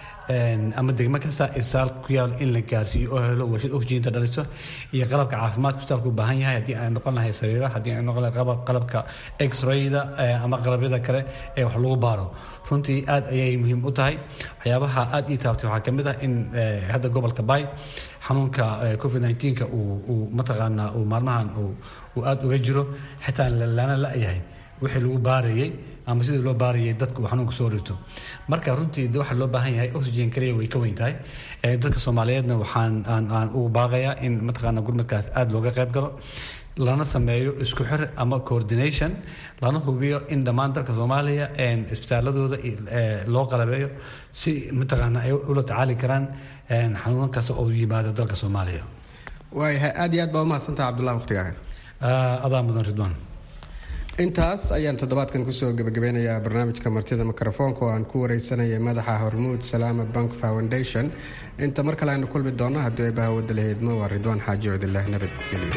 S3: ama degmo kasta isbitaal ku yaal in la gaarsiiyo oo helo warshad oxygeenta dhaliso iyo qalabka caafimaadka isbitaalku u baahan yahay haddii ay noqon lahay sariira haddii ay noqon lahay qalabka x-rayda ama qalabyada kale ee wax lagu baaro runtii aad ayay muhiim u tahay waxyaabaha aad ii taabtay waxaa kamid ah in hadda gobolka bay xanuunka covid 19ka uu mataqaanaa uu maalmahan uu aada uga jiro xitaa lana la-yahay wixii lagu baarayay ama sidii loo baarayay dadka uu xanuunka soo rito marka runtii waxaa loo baahan yahay oxygen kaliya way ka weyn tahay dadka soomaaliyeedna waxaan aan aan ugu baaqayaa in mataqaana gurmadkaas aada looga qayb galo lana sameeyo isku xir ama coordination lana hubiyo in dhammaan dalka soomaaliya isbitaaladooda loo qalabeeyo si mataqaana ay ula tacaali karaan xanuunan kasta oo yimaada dalka soomaaliya
S13: waayahay aad iyo aad baa umahadsantaha cabdullahi waqtigaaga
S3: adaa mudan ridwaan
S13: intaas ayaan toddobaadkan kusoo gebagabeynayaa barnaamijka martida mikrofoonka oo aan ku wareysanayay madaxa hormuud salaama bank foundation inta mar kale aynu kulmi doonno haddii ay bahawada lahaydmo waa ridwaan xaaji cudillah nabadgelyo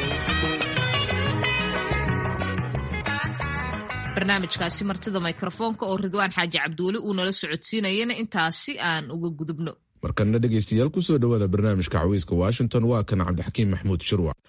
S1: barnaamijkaasi martida mikrofoonka oo ridwaan xaaji cabdiweli uu nala socodsiinayana intaasi aan uga gudubno
S2: markana dhegaystayaal kusoo dhowaada barnaamijka cawiiska washington waa kan cabdixakiim maxmuud shirwac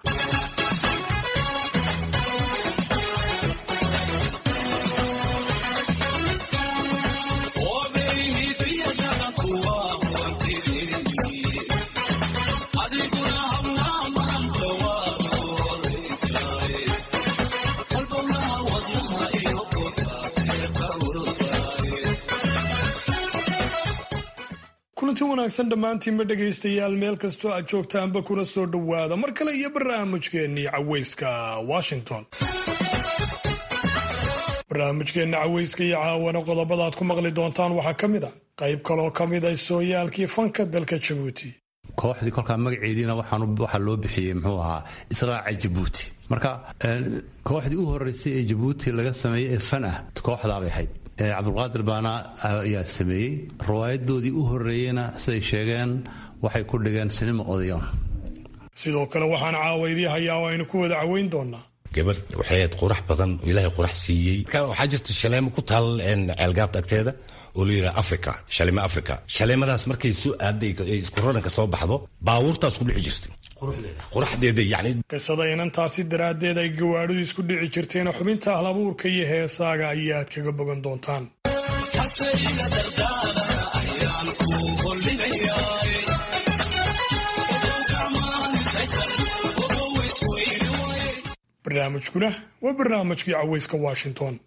S14: kulanti wanaagsan dhammaantiinba dhegaystayaal meel kastoo aad joogtaanba kuna soo dhowaada mar kale iyo barnaamijkeennii caweyska washington barnaamijkeenna caweyska iyo caawana qodobada aad ku maqli doontaan waxaa ka mid a qayb kaloo ka mid a sooyaalkii fanka dalka jabuuti
S15: kooxdii kolkaa magaceediina waxaa loo bixiyey muxuu ahaa israaca jabuuti marka kooxdii u horeysay ee jabuuti laga sameeyey ee fan ah kooxdaabay ahayd cabdulqaadir baana ayaa sameeyey riwaayadoodii u horeeyeyna siday sheegeen waxay ku dhigeen sinima odayoon
S14: sidoo kale waxaan caawaydii hayaa oo aynu ku wada caweyn doonaa
S4: gabadh waxay ahayd qurax badan oo ilaahay qurax siiyey marka waxaa jirta shaleemo ku taal ceelgaabta agteeda oo la yidhaha africa shaleemo africa shaleemadaas markay soo aaday isku raranka soo baxdo baabuurtaas ku dhici jirtay quraxdeeda yani
S14: qisada inantaasi daraaddeed ay gawaadhidu isku dhici jirteena xubinta ahlabuurka iyo heesaaga ayaad kaga bogan doontaan barnaamijkuna waa barnaamijkii caweyska washington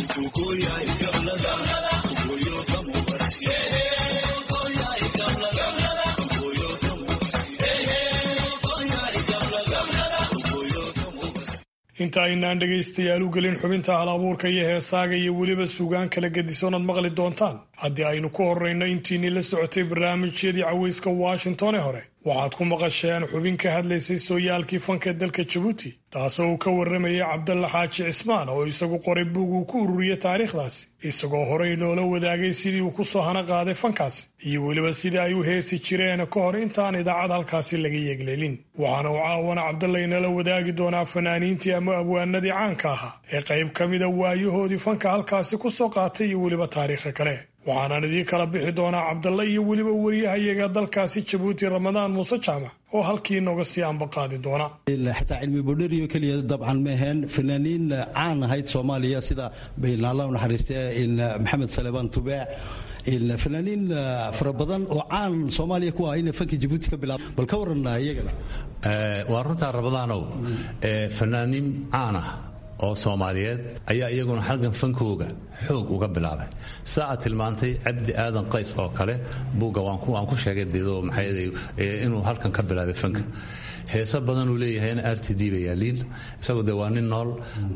S14: inta aynaan dhegaystayaal u gelin xubinta hal abuurka iyo heesaaga iyo weliba sugaan kala gedisoonad maqli doontaan haddii aynu ku horrayno intiinii la socotay barnaamijyadii caweyska washington ee hore waxaad ku maqasheen xubin ka hadlaysay sooyaalkii fanka dalka jabuuti taasoo uu ka warramayay cabdalla xaaji cismaan oo isagu qoray buug uu ku ururiyey taariikhdaasi isagoo horey noola wadaagay sidii uu ku soo hana qaaday fankaasi iyo weliba sidii ay u heesi jireen ka hor intaan idaacad halkaasi laga yeegleelin waxaana uu caawana cabdalla inala wadaagi doonaa fanaaniintii ama abwaanadii caanka ahaa ee qayb ka mida waayahoodii fanka halkaasi ku soo qaatay iyo weliba taariikha kale waxaanaan idiin kala bixi doonaa cabdalla iyo weliba wariyahayaga dalkaasi jabuuti ramadaan muuse jaamac oo halkii nooga sii ambaqaadi doona
S16: xataa cilmi bodheriyo keliya dabcan maaheen fanaaniin caan ahayd soomaaliya sida allah naxariiste maxamed salebaan tubeec fanaaniin fara badan oo caan soomaaliya ku ah ina fanka jabuuti ka bilaab bal ka waran iyagana
S15: waa runtaa ramadaanow fanaaniin caan ah oo soomaaliyeed ayaa iyaguna halgan fankooga xoog uga bilaabay saa aad tilmaantay cabdi aadan qays oo kale buugga waan ku sheegay dedo maxay inuu halkan ka bilaabay fanka heeso badan uu leeyahayna r t d ba yaaliin isagoo dee waa nin nool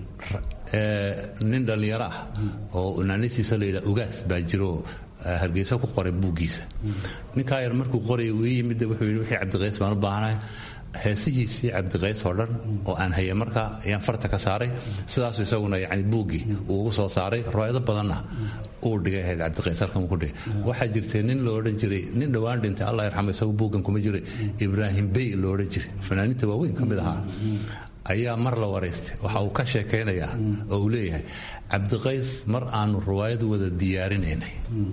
S15: nin dhallinyaro ah oo naanisiisa la yidhaha ugaas baa jiro hargeysa ku qoray buuggiisa ninkaa yar markuu qoraya uu ii yimid wuxuu yidhi wixii cabdiqays baan u baahanahay heesihiisii cabdiqays oo dhan oo aan hayay markaa ayaan farta ka saaray sidaasu isaguna yani buuggii uu ugu soo saaray riwaayado badanna uu dhigay ahayd cabdiqays halkan ku dhigay waxaa jirtay nin lo odhan jiray nin dhowaan dhintay allah yarxamo isagu buuggan kuma jiray ibraahim bey lo odhan jiray fanaaniinta waaweyn ka mid ahaa ayaa mar la waraystay waxa uu ka sheekaynayaa oo uu leeyahay cabdiqays mar aanu riwaayad wada diyaarinaynay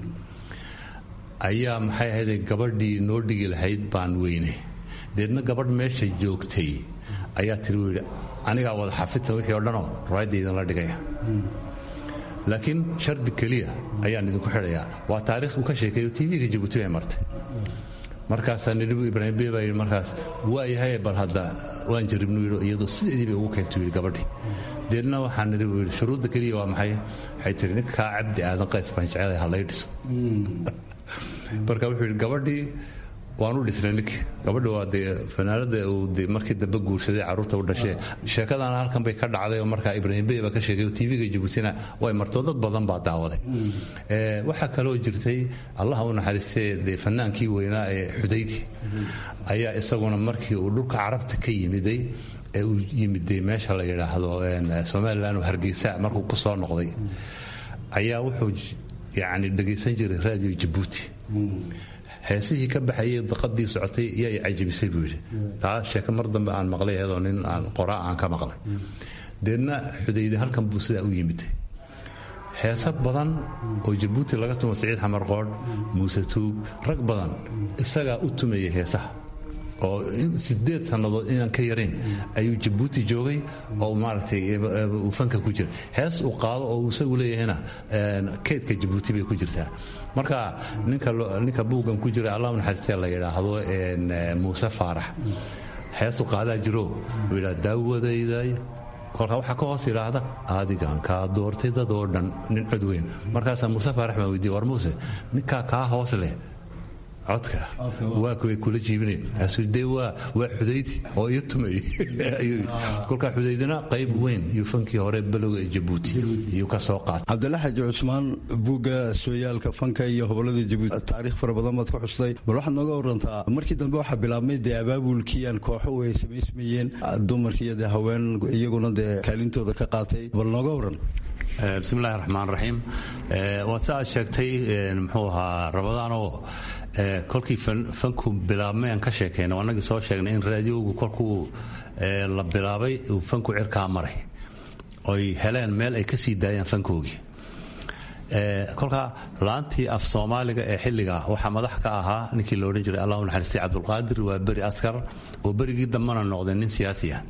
S15: ayaa maxay ahayde gabadhii noo dhigi lahayd baan weynay deedna gabadh meesha joogtay ayaa tiri wuu yidhi anigaa wada xafidta wixii o dhanoo riwaayadda idinla dhigaya laakiin shardi keliya ayaan idinku xidhayaa waa taarikh uu ka sheekeeyo tv-ga jabuuti bay martay markaasaa nidhibu ibraahim bey baa yidhi markaas waa yahay bal hadda waan jaribnu yidhi iyadoo sideedii bay ugu keentay yidhi gabadhii deedna waxaa nidhi buu yidhi shuruudda keliya waa maxay waxay tiri ninkaa cabdi aadan qays baan jecelahay ha lay dhiso marka wuxuu yidhi gabadhii waan u dhisnay ninkii gabadha waa dee fanaanada uu de markii dambe guursaday carruurta u dhashee sheekadana halkan bay ka dhacday oo markaa ibraahim bey baa ka sheegay oo tv-ga jabuutina way martoo dad badan baa daawaday waxaa kaloo jirtay allah u naxariistee dee fanaankii weynaa ee xudayti ayaa isaguna markii uu dhulka carabta ka yimiday ee uu yimiday meesha la yidhaahdo somalilan oo hargeysa markuu ku soo noqday ayaa wuxuu yacni dhegaysan jiray radio jabuuti heesihii ka baxayay daqadii socotay yaa i cajabisay buu yidhi taa sheeke mar dambe aan maqlay iyadoo nin aan qoraa aan ka maqlay deedna xudayde halkan buu sidaa u yimid heese badan oo jabuuti laga tumo siciid xamar qoodh muuse tuug rag badan isagaa u tumayay heesaha oo sideed sannadood inaan ka yarayn ayuu jabuuti joogay oo maaragtay uu fanka ku jira hees uu qaado oo uu isagu leeyahayna keydka jabuuti bay ku jirtaa marka ninka buuggan ku jira allah naxariistee la yidhaahdo muuse faarax heestu qaadaa jiro uu yidhaha daawadayday kolkaa waxaa ka hoos yidhaahda adigan kaa doortay dad oo dhan nin cod weyn markaasaa muuse faarax baan weydiiye war muuse ninkaa kaa hoos leh codka waa kuway kula jiibinay kaasuu dee waa waa xudayti oo iyo tumay kolkaa xudaydina qayb weyn iyo fankii hore balowga ee jabuuti iyuu ka soo qaatay
S16: cabdilla xaaji cusmaan buugga sooyaalka fanka iyo hobolada jabuuti taariikh fara badan baad ku xustay bal waxaad nooga warantaa markii dambe waxaa bilaabmay dee abaabulkii aan kooxo ay samaysmayeen dumarkiiyo dee haween iyaguna dee kaalintooda ka qaatay bal nooga waran
S15: bismillahi raxmaan raxiim waad sa aad sheegtay muxuu ahaa rabadaanoo kolkii fanku bilaabmay aan ka sheekayna annagii soo sheegnay in raadiyowgu kolkuu la bilaabay uu fanku cirkaa maray oy heleen meel ay ka sii daayaan fankoogii kolkaa laantii af soomaaliga ee xilliga waxaa madax ka ahaa ninkii la odhan jiray allahu naxariistay cabdulqaadir waa beri askar oo berigii dambana noqday nin siyaasi ah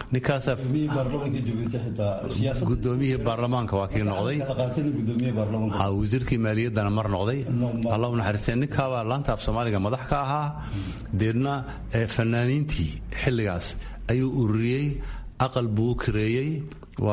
S15: ninkaasgudoomiyihii baarlamaanka waa kii noqday wasiirkii maaliyaddana mar noqday allahu naxariistay ninkaabaa laanta af soomaaliga madax ka ahaa deedna fanaaniintii xilligaas ayuu ururiyey aqal buu u kireeyey waa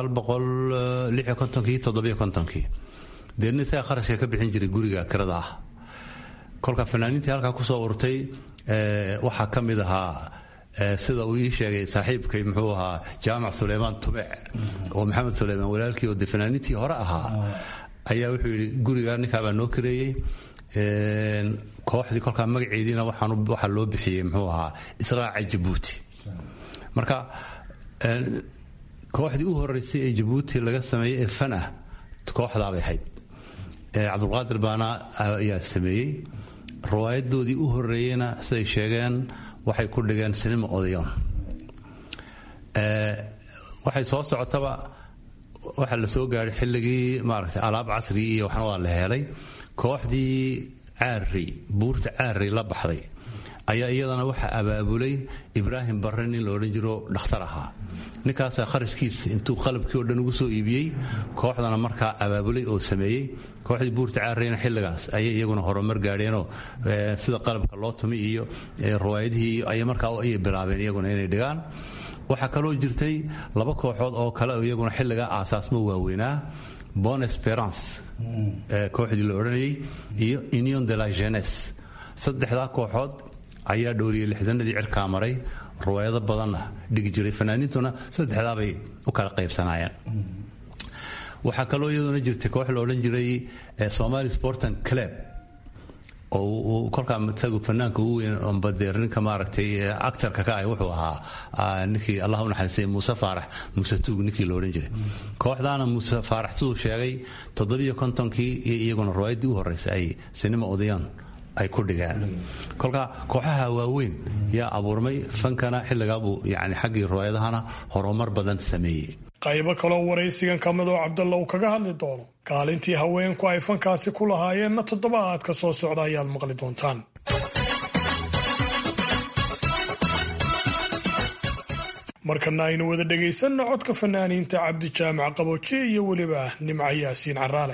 S15: kii deedna isaga kharashka ka bixin jiray guriga kirada ah kolka fanaaniintii halkaa kusoo urtay waxaa ka mid ahaa sida uu ii sheegay saaxiibkay muxuu ahaa jaamac suleymaan tubec oo maxamed suleymaan walaalkii oo de fanaaniintii hore ahaa ayaa wuxuu yidhi guriga ninkaabaa noo kareeyey kooxdii kolkaa magaceediina waxaa loo bixiyey muxuu ahaa israaca jabuuti marka kooxdii u horeysay ee jabuuti laga sameeyey ee fan ah kooxdaabay ahayd cabdulqaadir baana ayaa sameeyey riwaayadoodii u horeeyeyna siday sheegeen waxay ku dhigeen sinima odayon waxay soo socotaba waxaa la soo gaadhay xilligii maaragtay alaab casrigii iyo waxna waa la helay kooxdii caari buurta caari la baxday ayaa iyadana waxaa abaabulay ibraahim barre nin la odhan jiro dhakhtar ahaa ninkaasaa kharashkiisa intuu qalabkii oo dhan ugu soo iibiyey kooxdana markaa abaabulay oo sameeyey kooxdii buurta caareyna xilligaas ayay iyaguna horumar gaadheenoo sida qalabka loo tumi iyo riwaayadihii ay markaa ayay bilaabeen iyaguna inay dhigaan waxaa kaloo jirtay laba kooxood oo kale iyaguna xilligaa aasaasmo waaweynaa bon esperance kooxdii la odhanayay iyo union de la jeunesse saddexdaa kooxood ayaa dhowriyey lixdanadii cirkaa maray riwaayado badanna dhigi jiray fanaaniintuna saddexdaabay u kala qaybsanaayeen waxaa kaloo iyaduna jirtay koox la odhan jiray somali sportan club oo kolkaa isagu fanaanka ugu weyn ombadeer ninka maaragtay actarka ka ah wuxuu ahaa ninkii allah u naxariistay muuse faarax muuse tuug ninkii la odhan jiray kooxdaana muuse faarax siduu sheegay toddobiyo kontonkii iyo iyaguna riwaayaddii u horreysay ay sinima odayaan ay ku dhigeen kolka kooxaha waaweyn yaa abuurmay fankana xilligaabuu yani xaggii riwaayadahana horumar badan sameeyey
S14: qaybo kaloo waraysigan ka mid oo cabdalla uu kaga hadli doono kaalintii haweenku ay fankaasi ku lahaayeenna toddobaadka soo socda ayaad maqli doontaan markana aynu wada dhegaysanno codka fanaaniinta cabdi jaamac qaboojiye iyo weliba nimca yaasiin caraale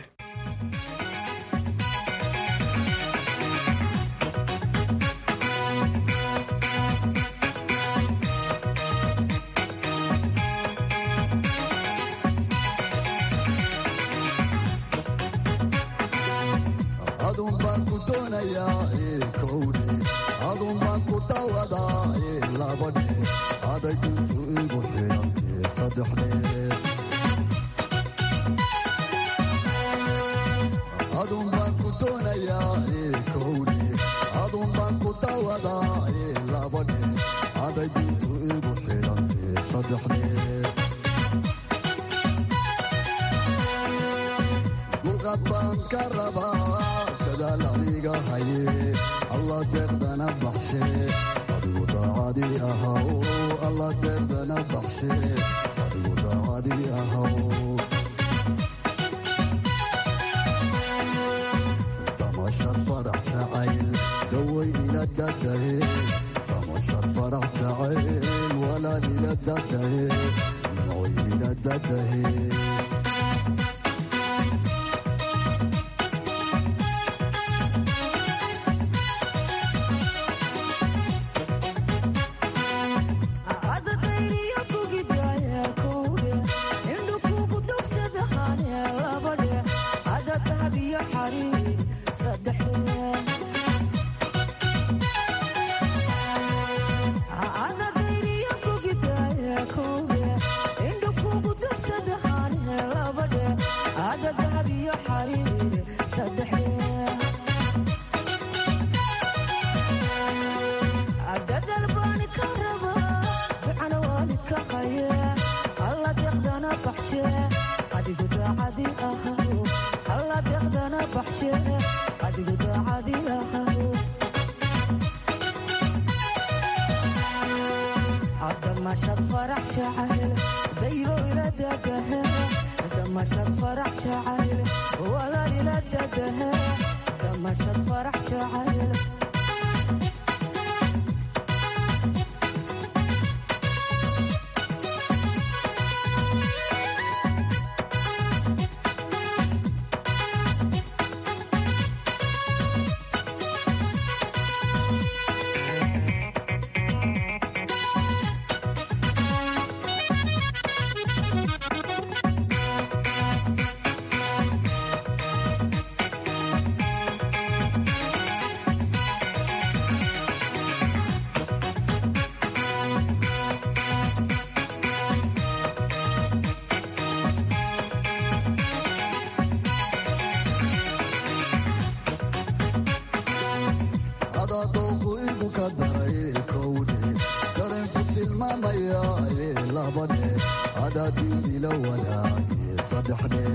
S17: damashad farax jacayl daybo ila dadahe damashad farax jacayl walaal ila dadahe damashad farax jacayl
S18: adadooku igu ka daray kowdhe dareenku tilmaamaya ee labadhe adaadin ila wadaage saddexdhe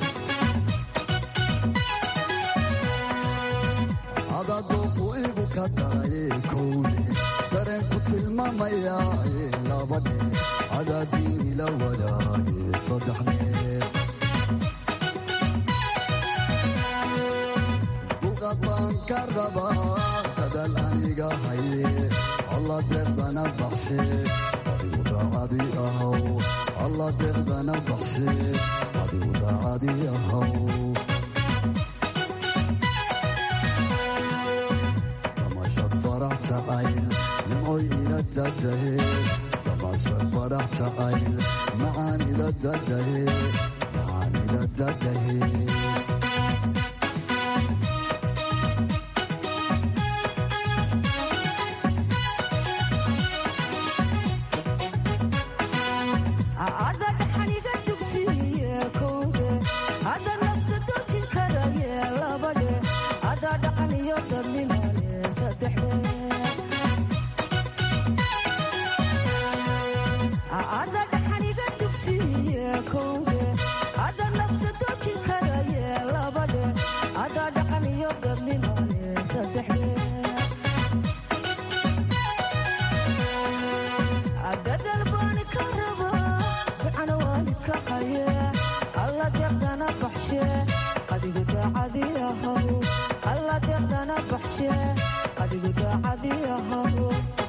S18: adadooku igu ka daray kowdhe dareenku tilmaamaya ee labadhe adaadin ila wadaage saddexdhe dulqaad baan ka rabaa dadaal aniga haye alla deeqdana baxshe adigu daacadi ahaw alla deeqdana baxshe adigu daacadi ahaw damashad farax jacayl nimcoy ila dadahe damashad farax jacayl macaan ila dadahe macaan ila dadahe
S17: ada dhaxaniga dugsiye kowdhe ada nafta dojin karaye labadhe ada dhaqan iyo dadnimale saddexdhe ada dhaxaniga dugsiye kowdhe ada nafta dojin karaye labadhe ada dhaqan iyo dadnimale saddexdhe dadal baani ka rabaa ducana waalidka haye alla deeqdana baxshe adigu daacadi ahaw alla deeqdana baxshe adigu daacadi ahaw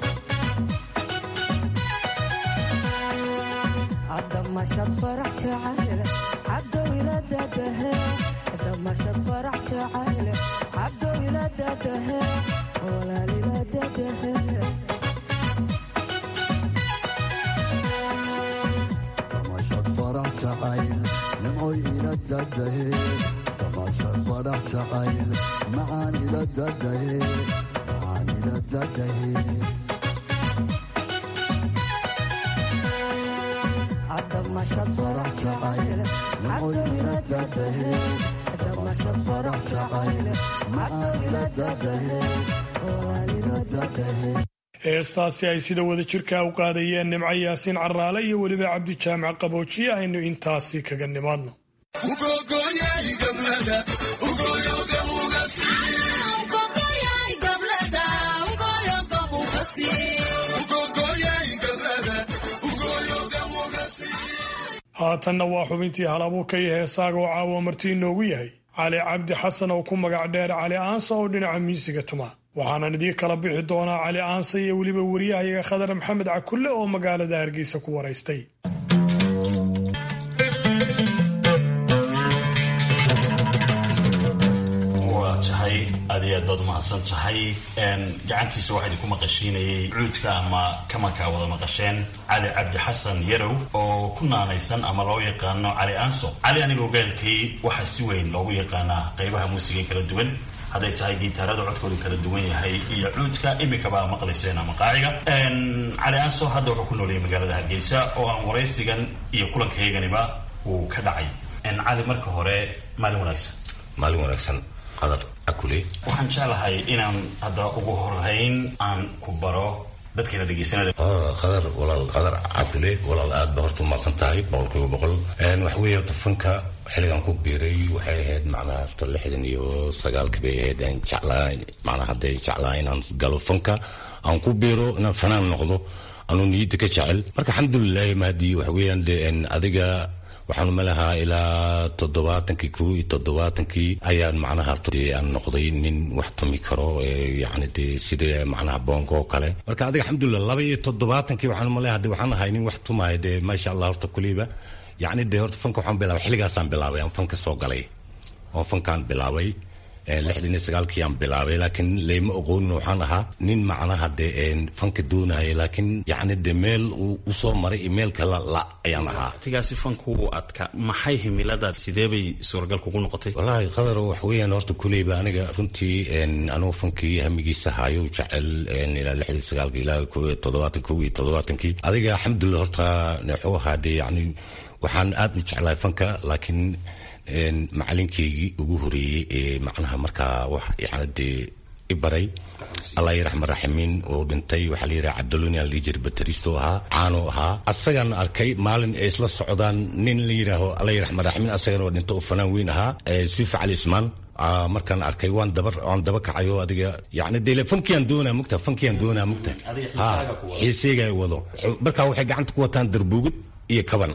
S17: damashad farax jacayl cabdow ila dadahe damashad farax jacayl cabdow ila dadahe walaal ila dadahe
S18: damashad farax jacayl nimcoy ila dadahe damashad farax jacayl macaan ila dadahe macaan ila dadahe
S17: damashad farax jacayl cabdow ila dadahe damashad farax jacayl cabdow ila dadahe walaal ila dadahe
S14: heestaasi ay sida wada jirka u qaadayeen nimco yaasiin caraale iyo weliba cabdijaamac qaboojiye aynu intaasi kaga nimaadno haatanna waa xubintii hal abuurka iyo heesaaga oo caawa marti inoogu yahay cali cabdi xasan oo ku magac dheer cali aansa oo dhinaca miisiga tuma waxaanan idii kala bixi doonaa cali aansa iyo weliba wariyahayaga khadar maxamed cakulle oo magaalada hargeysa ku waraystay
S19: waa tahay aad iyo aad baad umahadsan tahay gacantiisa waxaa idinku maqashiinayay cuudka ama kamankaa wada maqasheen cali cabdi xasan yarow oo ku naanaysan ama loo yaqaano cali aanso cali anigoo gaalkay waxaa si weyn loogu yaqaanaa qaybaha muusiga kala duwan hadday tahay gitaarada codkoodu kala duwan yahay iyo cuudka imikabaa maqlayseen ama qaaciga cali aanso hadda wuxuu ku noolayay magaalada hargeysa oo aan waraysigan iyo kulankayaganiba uu ka dhacay cali marka hore maalin wanaagsan
S4: maalin wanaagsan qadar akule
S19: waxaan jeclahay inaan hadda ugu horeyn aan ku baro dadkayna dhegeysanaya
S4: qadar walaal qadar cabdule walaal aad ba horta umaqsan tahay boqolkiiba boqol waxa weeye horta fanka xilligan ku biiray waxay ahayd macnaha horta lixdan iyo sagaalkii bay ahayd aan jeclaa macnaha hadday jeclaa inaan galo fanka aan ku biiro inaan fanaan noqdo anuu niyadda ka jecel marka alxamdulilahi mahdi waxa weeyaan de adiga waxaan umalahaa ilaa toddobaatankii kow iyo toddobaatankii ayaan macnaha dee aan noqday nin wax tumi karo yani dee sida macnaha boonka oo kale marka adiga alxamdulilah laba iyo toddobaatankii waxaan umaleha de waxaan ahay nin wax tumaya dee maasha allah horta kuliba yacni dee horta fanka waxaan bilaabay xilligaasaan bilaabay aan fanka soo galay oo fankaan bilaabay lixdan iyo sagaalkii aan bilaabay laakiin layma oqoonin waxaan ahaa nin macnaha dee fanka doonaya laakiin yacni dee meel uu usoo maray iyo meel kala la ayaan ahaa
S20: waqtigaasi fanku wuu adka maxay himilada sidee bay suuragal kugu noqotay
S4: wallaahi qadar wax weeyaan horta kuleyba aniga runtii anugu fankii hamigiisa haayo jecel ilaa lixdii sagaalkii ilaa toddobaatan kow iyo toddobaatankii adiga alxamdulilah horta wuxuu ahaa dee yacni waxaan aad u jeclahay fanka laakiin macalinkeygii ugu horeeyey ee macnaha markaa wax yani dee i baray allah yaraxma raximiin oo dhintay waxaa la yidhaha cabduluni aan liijir bateristo ahaa caano ahaa asagaan arkay maalin ay isla socdaan nin la yidhaaho allah yaraxma raximiin asagana oo dhinto oo fanaan weyn ahaa sifa cali ismaan markaan arkay waan daba waan daba kacayo adiga yani dee fankiyan doonaa mugta fankiyan doonaa mugta ha xiiseyga wado markaa waxay gacanta ku wataan darbuugid iyo kaban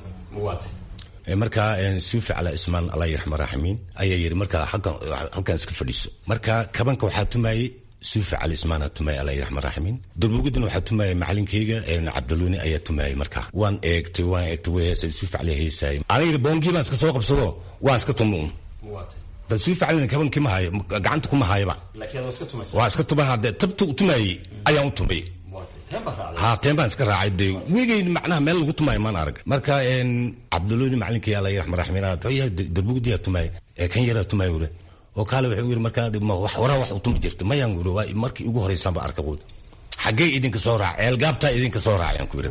S4: markaa suufi cala ismaan allah yaraxma raximiin ayaa yidhi markaa halkan iska fadhiiso marka kabanka waxaa tumayey suufi cali ismaana tumayay allah yaraxma raximiin durbuugadana waxaa tumayay macalinkeyga cabduluni ayaa tumayay markaa waan eegtay waan eegtay way heesay suufi cali heesay aniga boongii baan iska soo qabsado waan iska tumo un dad suufi calina kabankii ma hayo gacanta kuma hayaba waa iska tumaha dee tabtu tumayey ayaan u tumay ha teen baan iska raacay de weligay macnaha meel lagu tumaayo maan arag marka cabduluni macalinkii alla yaraxma raxmiin darbugdiyaa tumaay kan yaraa tumaay ule oo kaale wuxuu yiri markaa waraa wax u tumi jirta mayaan uri waa markii ugu horeysaanba arka quud xaggee idinka soo raac ceelgaabtaa idinka soo raacayaan ku yiri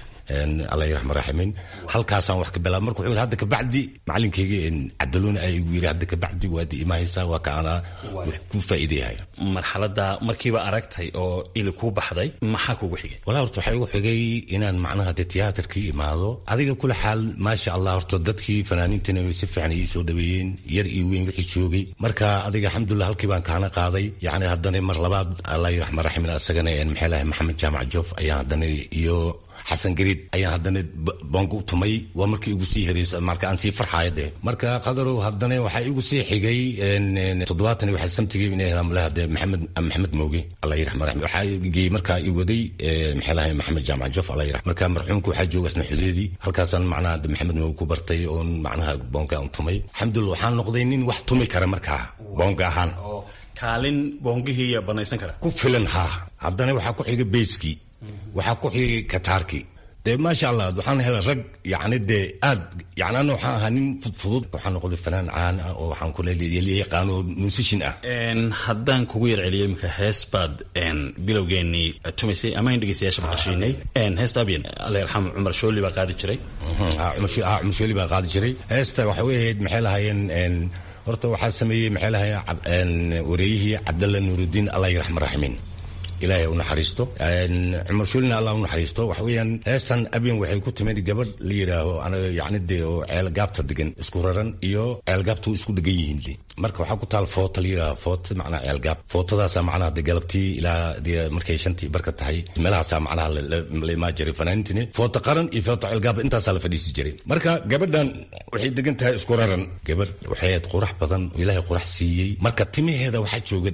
S4: alla yaraxma raximiin halkaasaan wax ka bilaab marka wuxuu yiri hadda kabacdi macalinkeyga cabduluni ayaa igu yiri hadda kabacdi waadi imaahaysaa waa ka anaa wax ku faa'iidayaya
S20: marxaladda markiiba aragtay oo ili kuu baxday maxaa kugu xigay
S4: walaa horta waxaa igu xigay inaan macnaha dee tiyaatarkii imaado adiga kula xaal maasha allah horta dadkii fanaaniintana way si fiican ii soo dhaweeyeen yar iyo weyn wixii joogay marka adiga alxamdulilah halkii baan kaana qaaday yacni haddana mar labaad allah yaraxma raximin asagana maxay lahay maxamed jaamac joof ayaan haddana iyo xasan gariid ayaan haddana boonka u tumay waa markii igu sii hereysa marka aan sii farxaaya dee marka qadarow haddana waxaa igu sii xigay toddobaatan waxaa samtigay inay hadamlaha dee maxamed maxamed mooge allah yiraxma raxmi waxaa geeyey markaa i waday maxay lahay maxamed jaamac jof allah yirax marka marxuumka waxaa jooga asna xudeedii halkaasaan macnaha maxamed mooge ku bartay oon macnaha boonka aan tumay alxamdulillah waxaan noqday nin wax tumi kara markaa boonka ahaan
S20: kaalin boongihii yaa banaysan kara
S4: ku filan haa haddana waxaa ku xigay beyskii waxaa ku xigay kataarkii dee maasha allah waxaan helay rag yacni dee aad yani ana waxaan ahaa nin fudfudud waxaan noqday fanaan caan ah oo waxaan kule yaqaano oo musishin ah
S20: haddaan kugu yar celiyo iminka hees baad bilowgeenii tumaysay ama in dhegeystayaasha maqashiinay heesta abyan alla yarxam cumar shooli baa qaadi jiray
S4: cumar shooli baa qaadi jiray heesta waxay ahayd maxay lahaayeen horta waxaa sameeyey maxay lahaayeen wareeyihii cabdalla nuurudiin allah yaraxma raximiin ilaahay u naxariisto cumar shuulina allah u naxariisto waxa weeyaan heestan abyan waxay ku timid gabadh la yidhaaho anaga yacni dee oo ceelgaabta degan isku raran iyo ceelgaabta u isku degan yihiin de marka waxaa ku taal foota la yidhaaho foota macnaha ceelgaab footadaasaa macnaha de galabtii ilaa dee markay shantii barka tahay meelahaasaa macnaha la imaa jiray fanaaniintini foota qaran iyo foota ceelgaab intaasaa la fadhiisi jiray marka gabadhan waxay degan tahay isku raran gabadh waxay ahayd qurax badan oo ilaahay qurax siiyey marka timaheeda waxaa jooga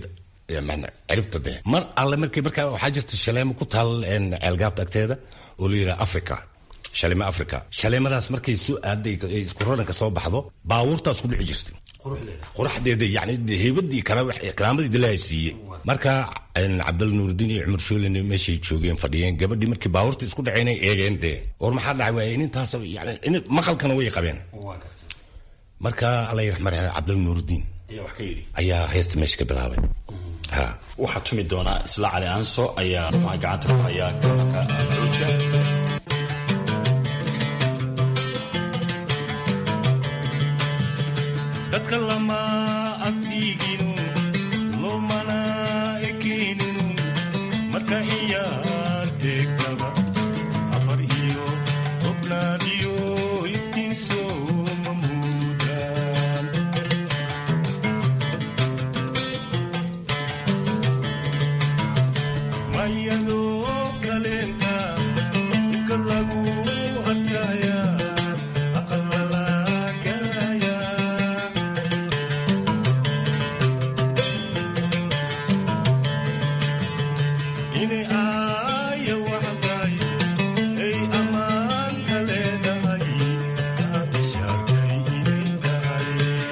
S4: ciribta de mar alle markii markaa waxaa jirta shaleemo ku taal ceelgaabta agteeda oo la yidhaha africa shaleemo africa shaleemadaas markay soo aaday isku raranka soo baxdo baabuurtaas ku dhici jirta quraxdeeda yani heybadii karaamadii dilaaha siiyey marka cabdalla nuurudiin iyo cumar shoolin meeshay joogeen fadhiyeen gabadhii markii baabuurta isku dhaceenay eegeen dee war maxaa dhacay waay inintaas yani maqalkana way qabeen marka alla yiraxma cabdalla nuurudiin ayaa heesta meesha ka bilaabay
S20: waxaa tumi doonaa isla cali aanso ayaa gacanta ku hayaa gabanka xuuja
S21: dadka lama agtiiginu lomana ekeeninu marka iyaa deegtaba afar iyo tobnaadiyo iftiinso mamuudaan mayadoo kaleenta inay aaya waxdaay ay ammaanka leedahay aabishaartay inay tahay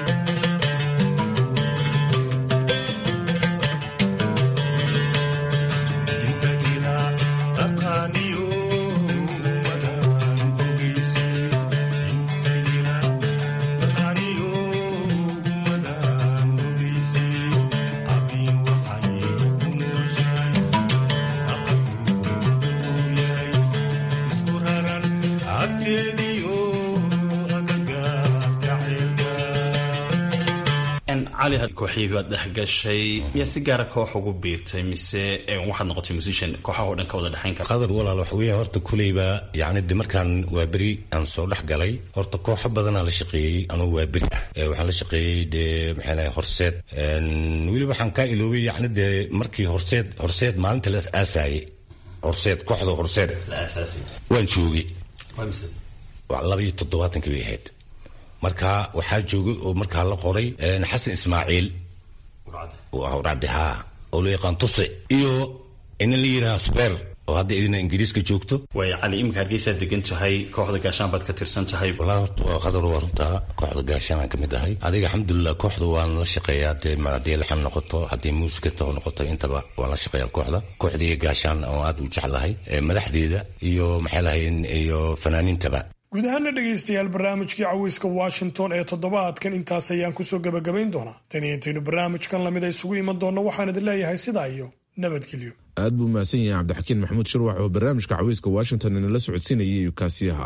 S21: inta ilaa taqaaniyo umadaan ogeysi inta ilaa taqaaniyo umadaan ogeysi abin waxay ku nooshahay aqalkuu yahay isku raran agteediyo agagaarka ceelka
S20: cali kooxihii baad dhex gashay miyaa si gaara koox ugu biirtay mise waxaad noqotay musician kooxaha oo dhan ka wada dhexayn kara
S4: qadar walaal waxa weeye horta kuleyba yacni de markaan waa beri aan soo dhex galay horta kooxo badanaa la shaqeeyey anugu waa beri ah Ee, waxaan la shaqeeyey dee maxay lahay horseed Een, weliba waxaan kaa iloobay yacni dee markii horseed horseed maalinta la aasaayey horseed kooxda horseed
S20: la aasaasay
S4: waan joogay
S20: waa mise
S4: waa laba iyo toddobaatankii bay ahayd marka waxaa joogay oo markaa la qoray een, xasan ismaaciil urcadde haa oo loo yaqaan tuse iyo ina la yidhaha subeer oo hadda idina ingiriiska joogto
S20: waaya cali iminka hargeysaad degan tahay kooxda gaashaan baad ka tirsan tahay
S4: walaa horta waa qadar waa runtaa kooxda gaashaan aan ka mid ahay adiga alxamdulilah kooxda waan la shaqeeyaa dee ma- haddii laxan noqoto haddii muusika taho noqoto intaba waan la shaqeeyaa kooxda kooxdii gaashaan oo aad u jeclahay ee madaxdeeda iyo maxay lahayn iyo fanaaniintaba
S14: guud ahaana dhegaystayaal barnaamijkii caweyska washington ee toddobaadkan intaas ayaan kusoo gebagabayn doonaa tan iyo intaynu barnaamijkan lamid a isugu iman doonno waxaan idin leeyahay sidaa iyo nabadgelyo
S2: aad buu mahadsan yahay cabdixakiin maxamuud shirwax oo barnaamijka caweyska washington inala socodsiinayay kaasiyaha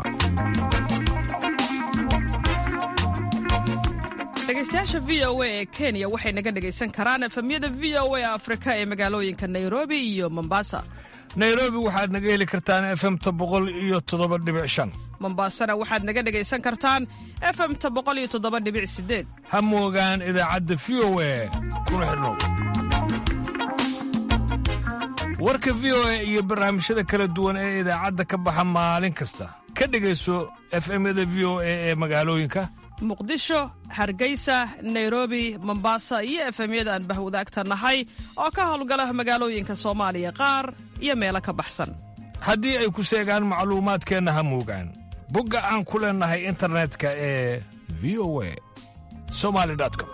S5: dhegaystayaasha v o a ee kenya waxay naga dhegaysan karaan efemyada v o a afrika ee magaalooyinka nairobi iyo mombasa
S22: nairobi waxaad naga heli kartaan efemta boqol iyo toddoba dhibic shan
S5: mombasana waxaad naga dhegaysan kartaan efemta boqol iyo toddoba dhibic sideed
S22: ha moogaan idaacadda v o a kuna xidhnow warka v o a iyo barnaamijyada kala duwan ee idaacadda ka baxa maalin kasta ka dhegayso efemyada v o a ee magaalooyinka
S5: muqdisho hargeysa nairobi mombasa iyo efemyada aan bahwadaagta nahay oo ka howlgala magaalooyinka soomaaliya qaar iyo meelo ka baxsan
S22: haddii ay ku seegaan macluumaadkeenna ha moogaan bogga aan ku leennahay internetka ee v o a somali com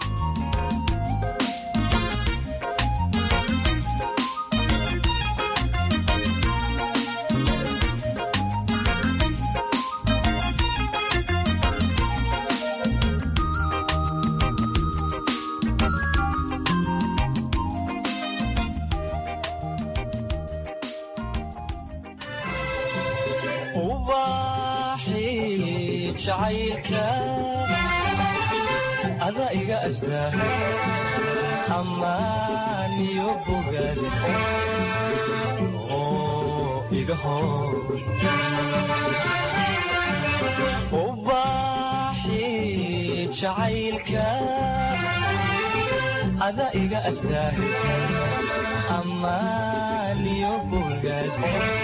S21: ubaxii jacaylka ada iga astaa ammaan iyo bogaad oo iga hor ubaxii jacaylka ada iga astaa ammaan iyo bogaad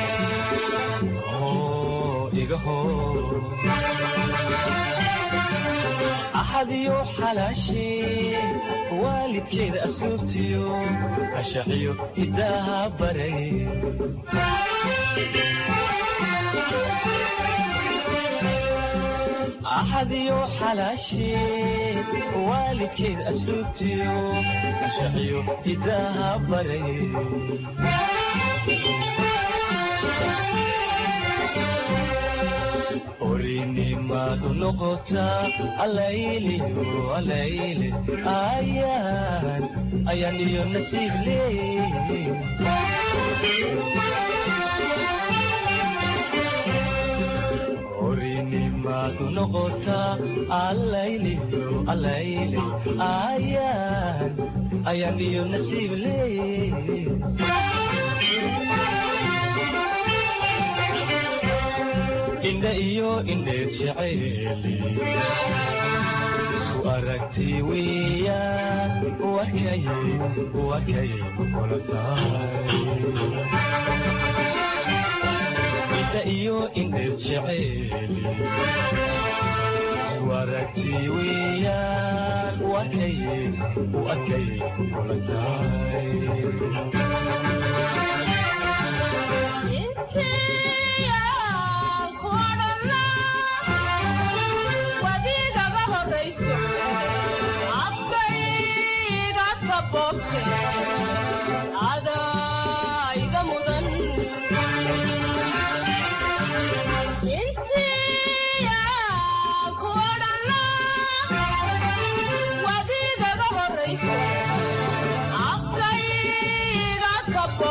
S21: axadiyo xalaashee waalidkeeda asluubtiyo ashaxiyo hidaaha baray axadiyo xalaashee waalidkeeda asluubtiyo ashaxiyo hidaaha baray orinimadu noqotaa alayliyo alayle ayaan ayaan iyo nasiib leey orinimadu noqotaa alayliyo alayle ayaan ayaan iyo nasiib leey indha iyo indheer jeceeli isku aragti weeyaan wakay wakay kula tahay indha iyo indheer jeceeli isku aragti weeyaan wakay wakay kula tahay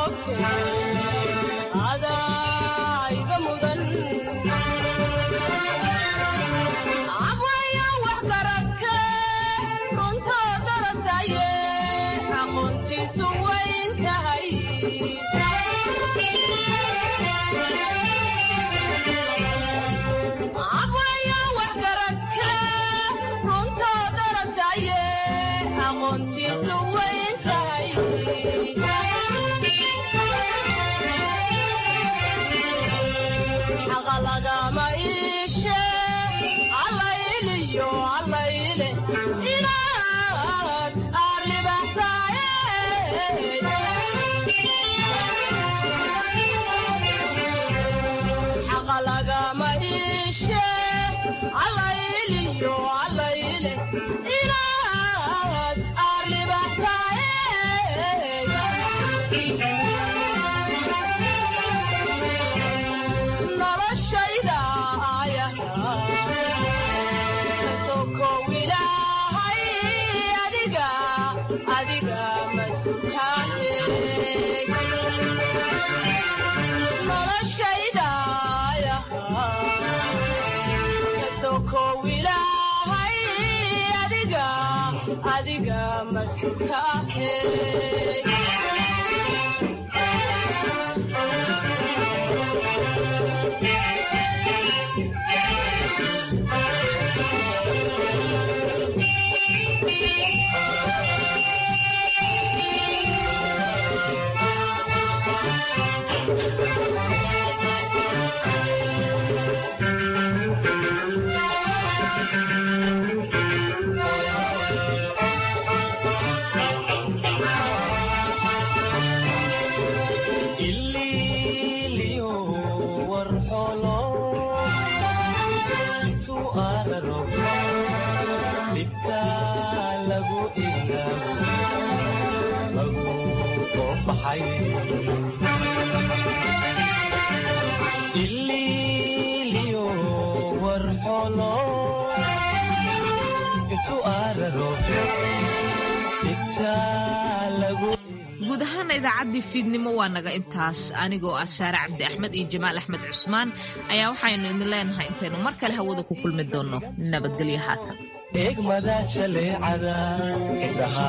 S1: guud ahaana idaacaddii fiidnimo waa naga intaas anigoo ah saare cabdi axmed iyo jamaal axmed cusmaan ayaa waxaynu idin leenahay intaynu mar kale hawada ku kulmi doonno nabadgelyo haatan
S21: eegmada shaleecada indhaha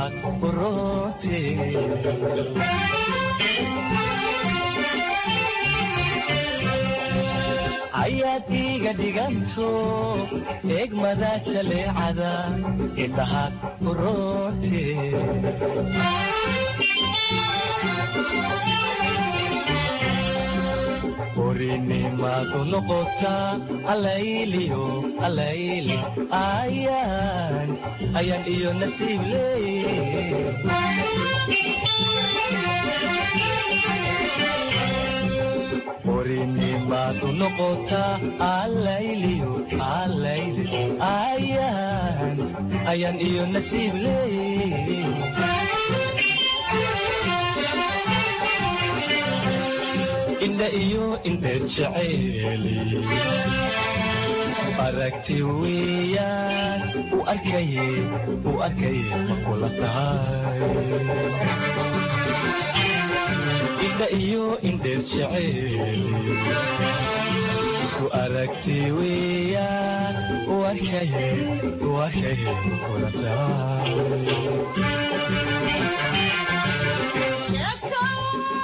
S21: uroote ayaad iiga dhiganto eegmada shaleecada indhaha uroote orinimadu noqotaa alayliyo alayli ayaan ayaan iyo nasiib leey orinimadu noqotaa alayliyo alayli ayaan ayaan iyo nasiib leey indha iyo indheer jeceeli aragti weeyaan u arkaye u arkaye ma kula tahay indha iyo indheer jeceeli isku aragti weeyaan u arkaye u arkaye ma kula tahay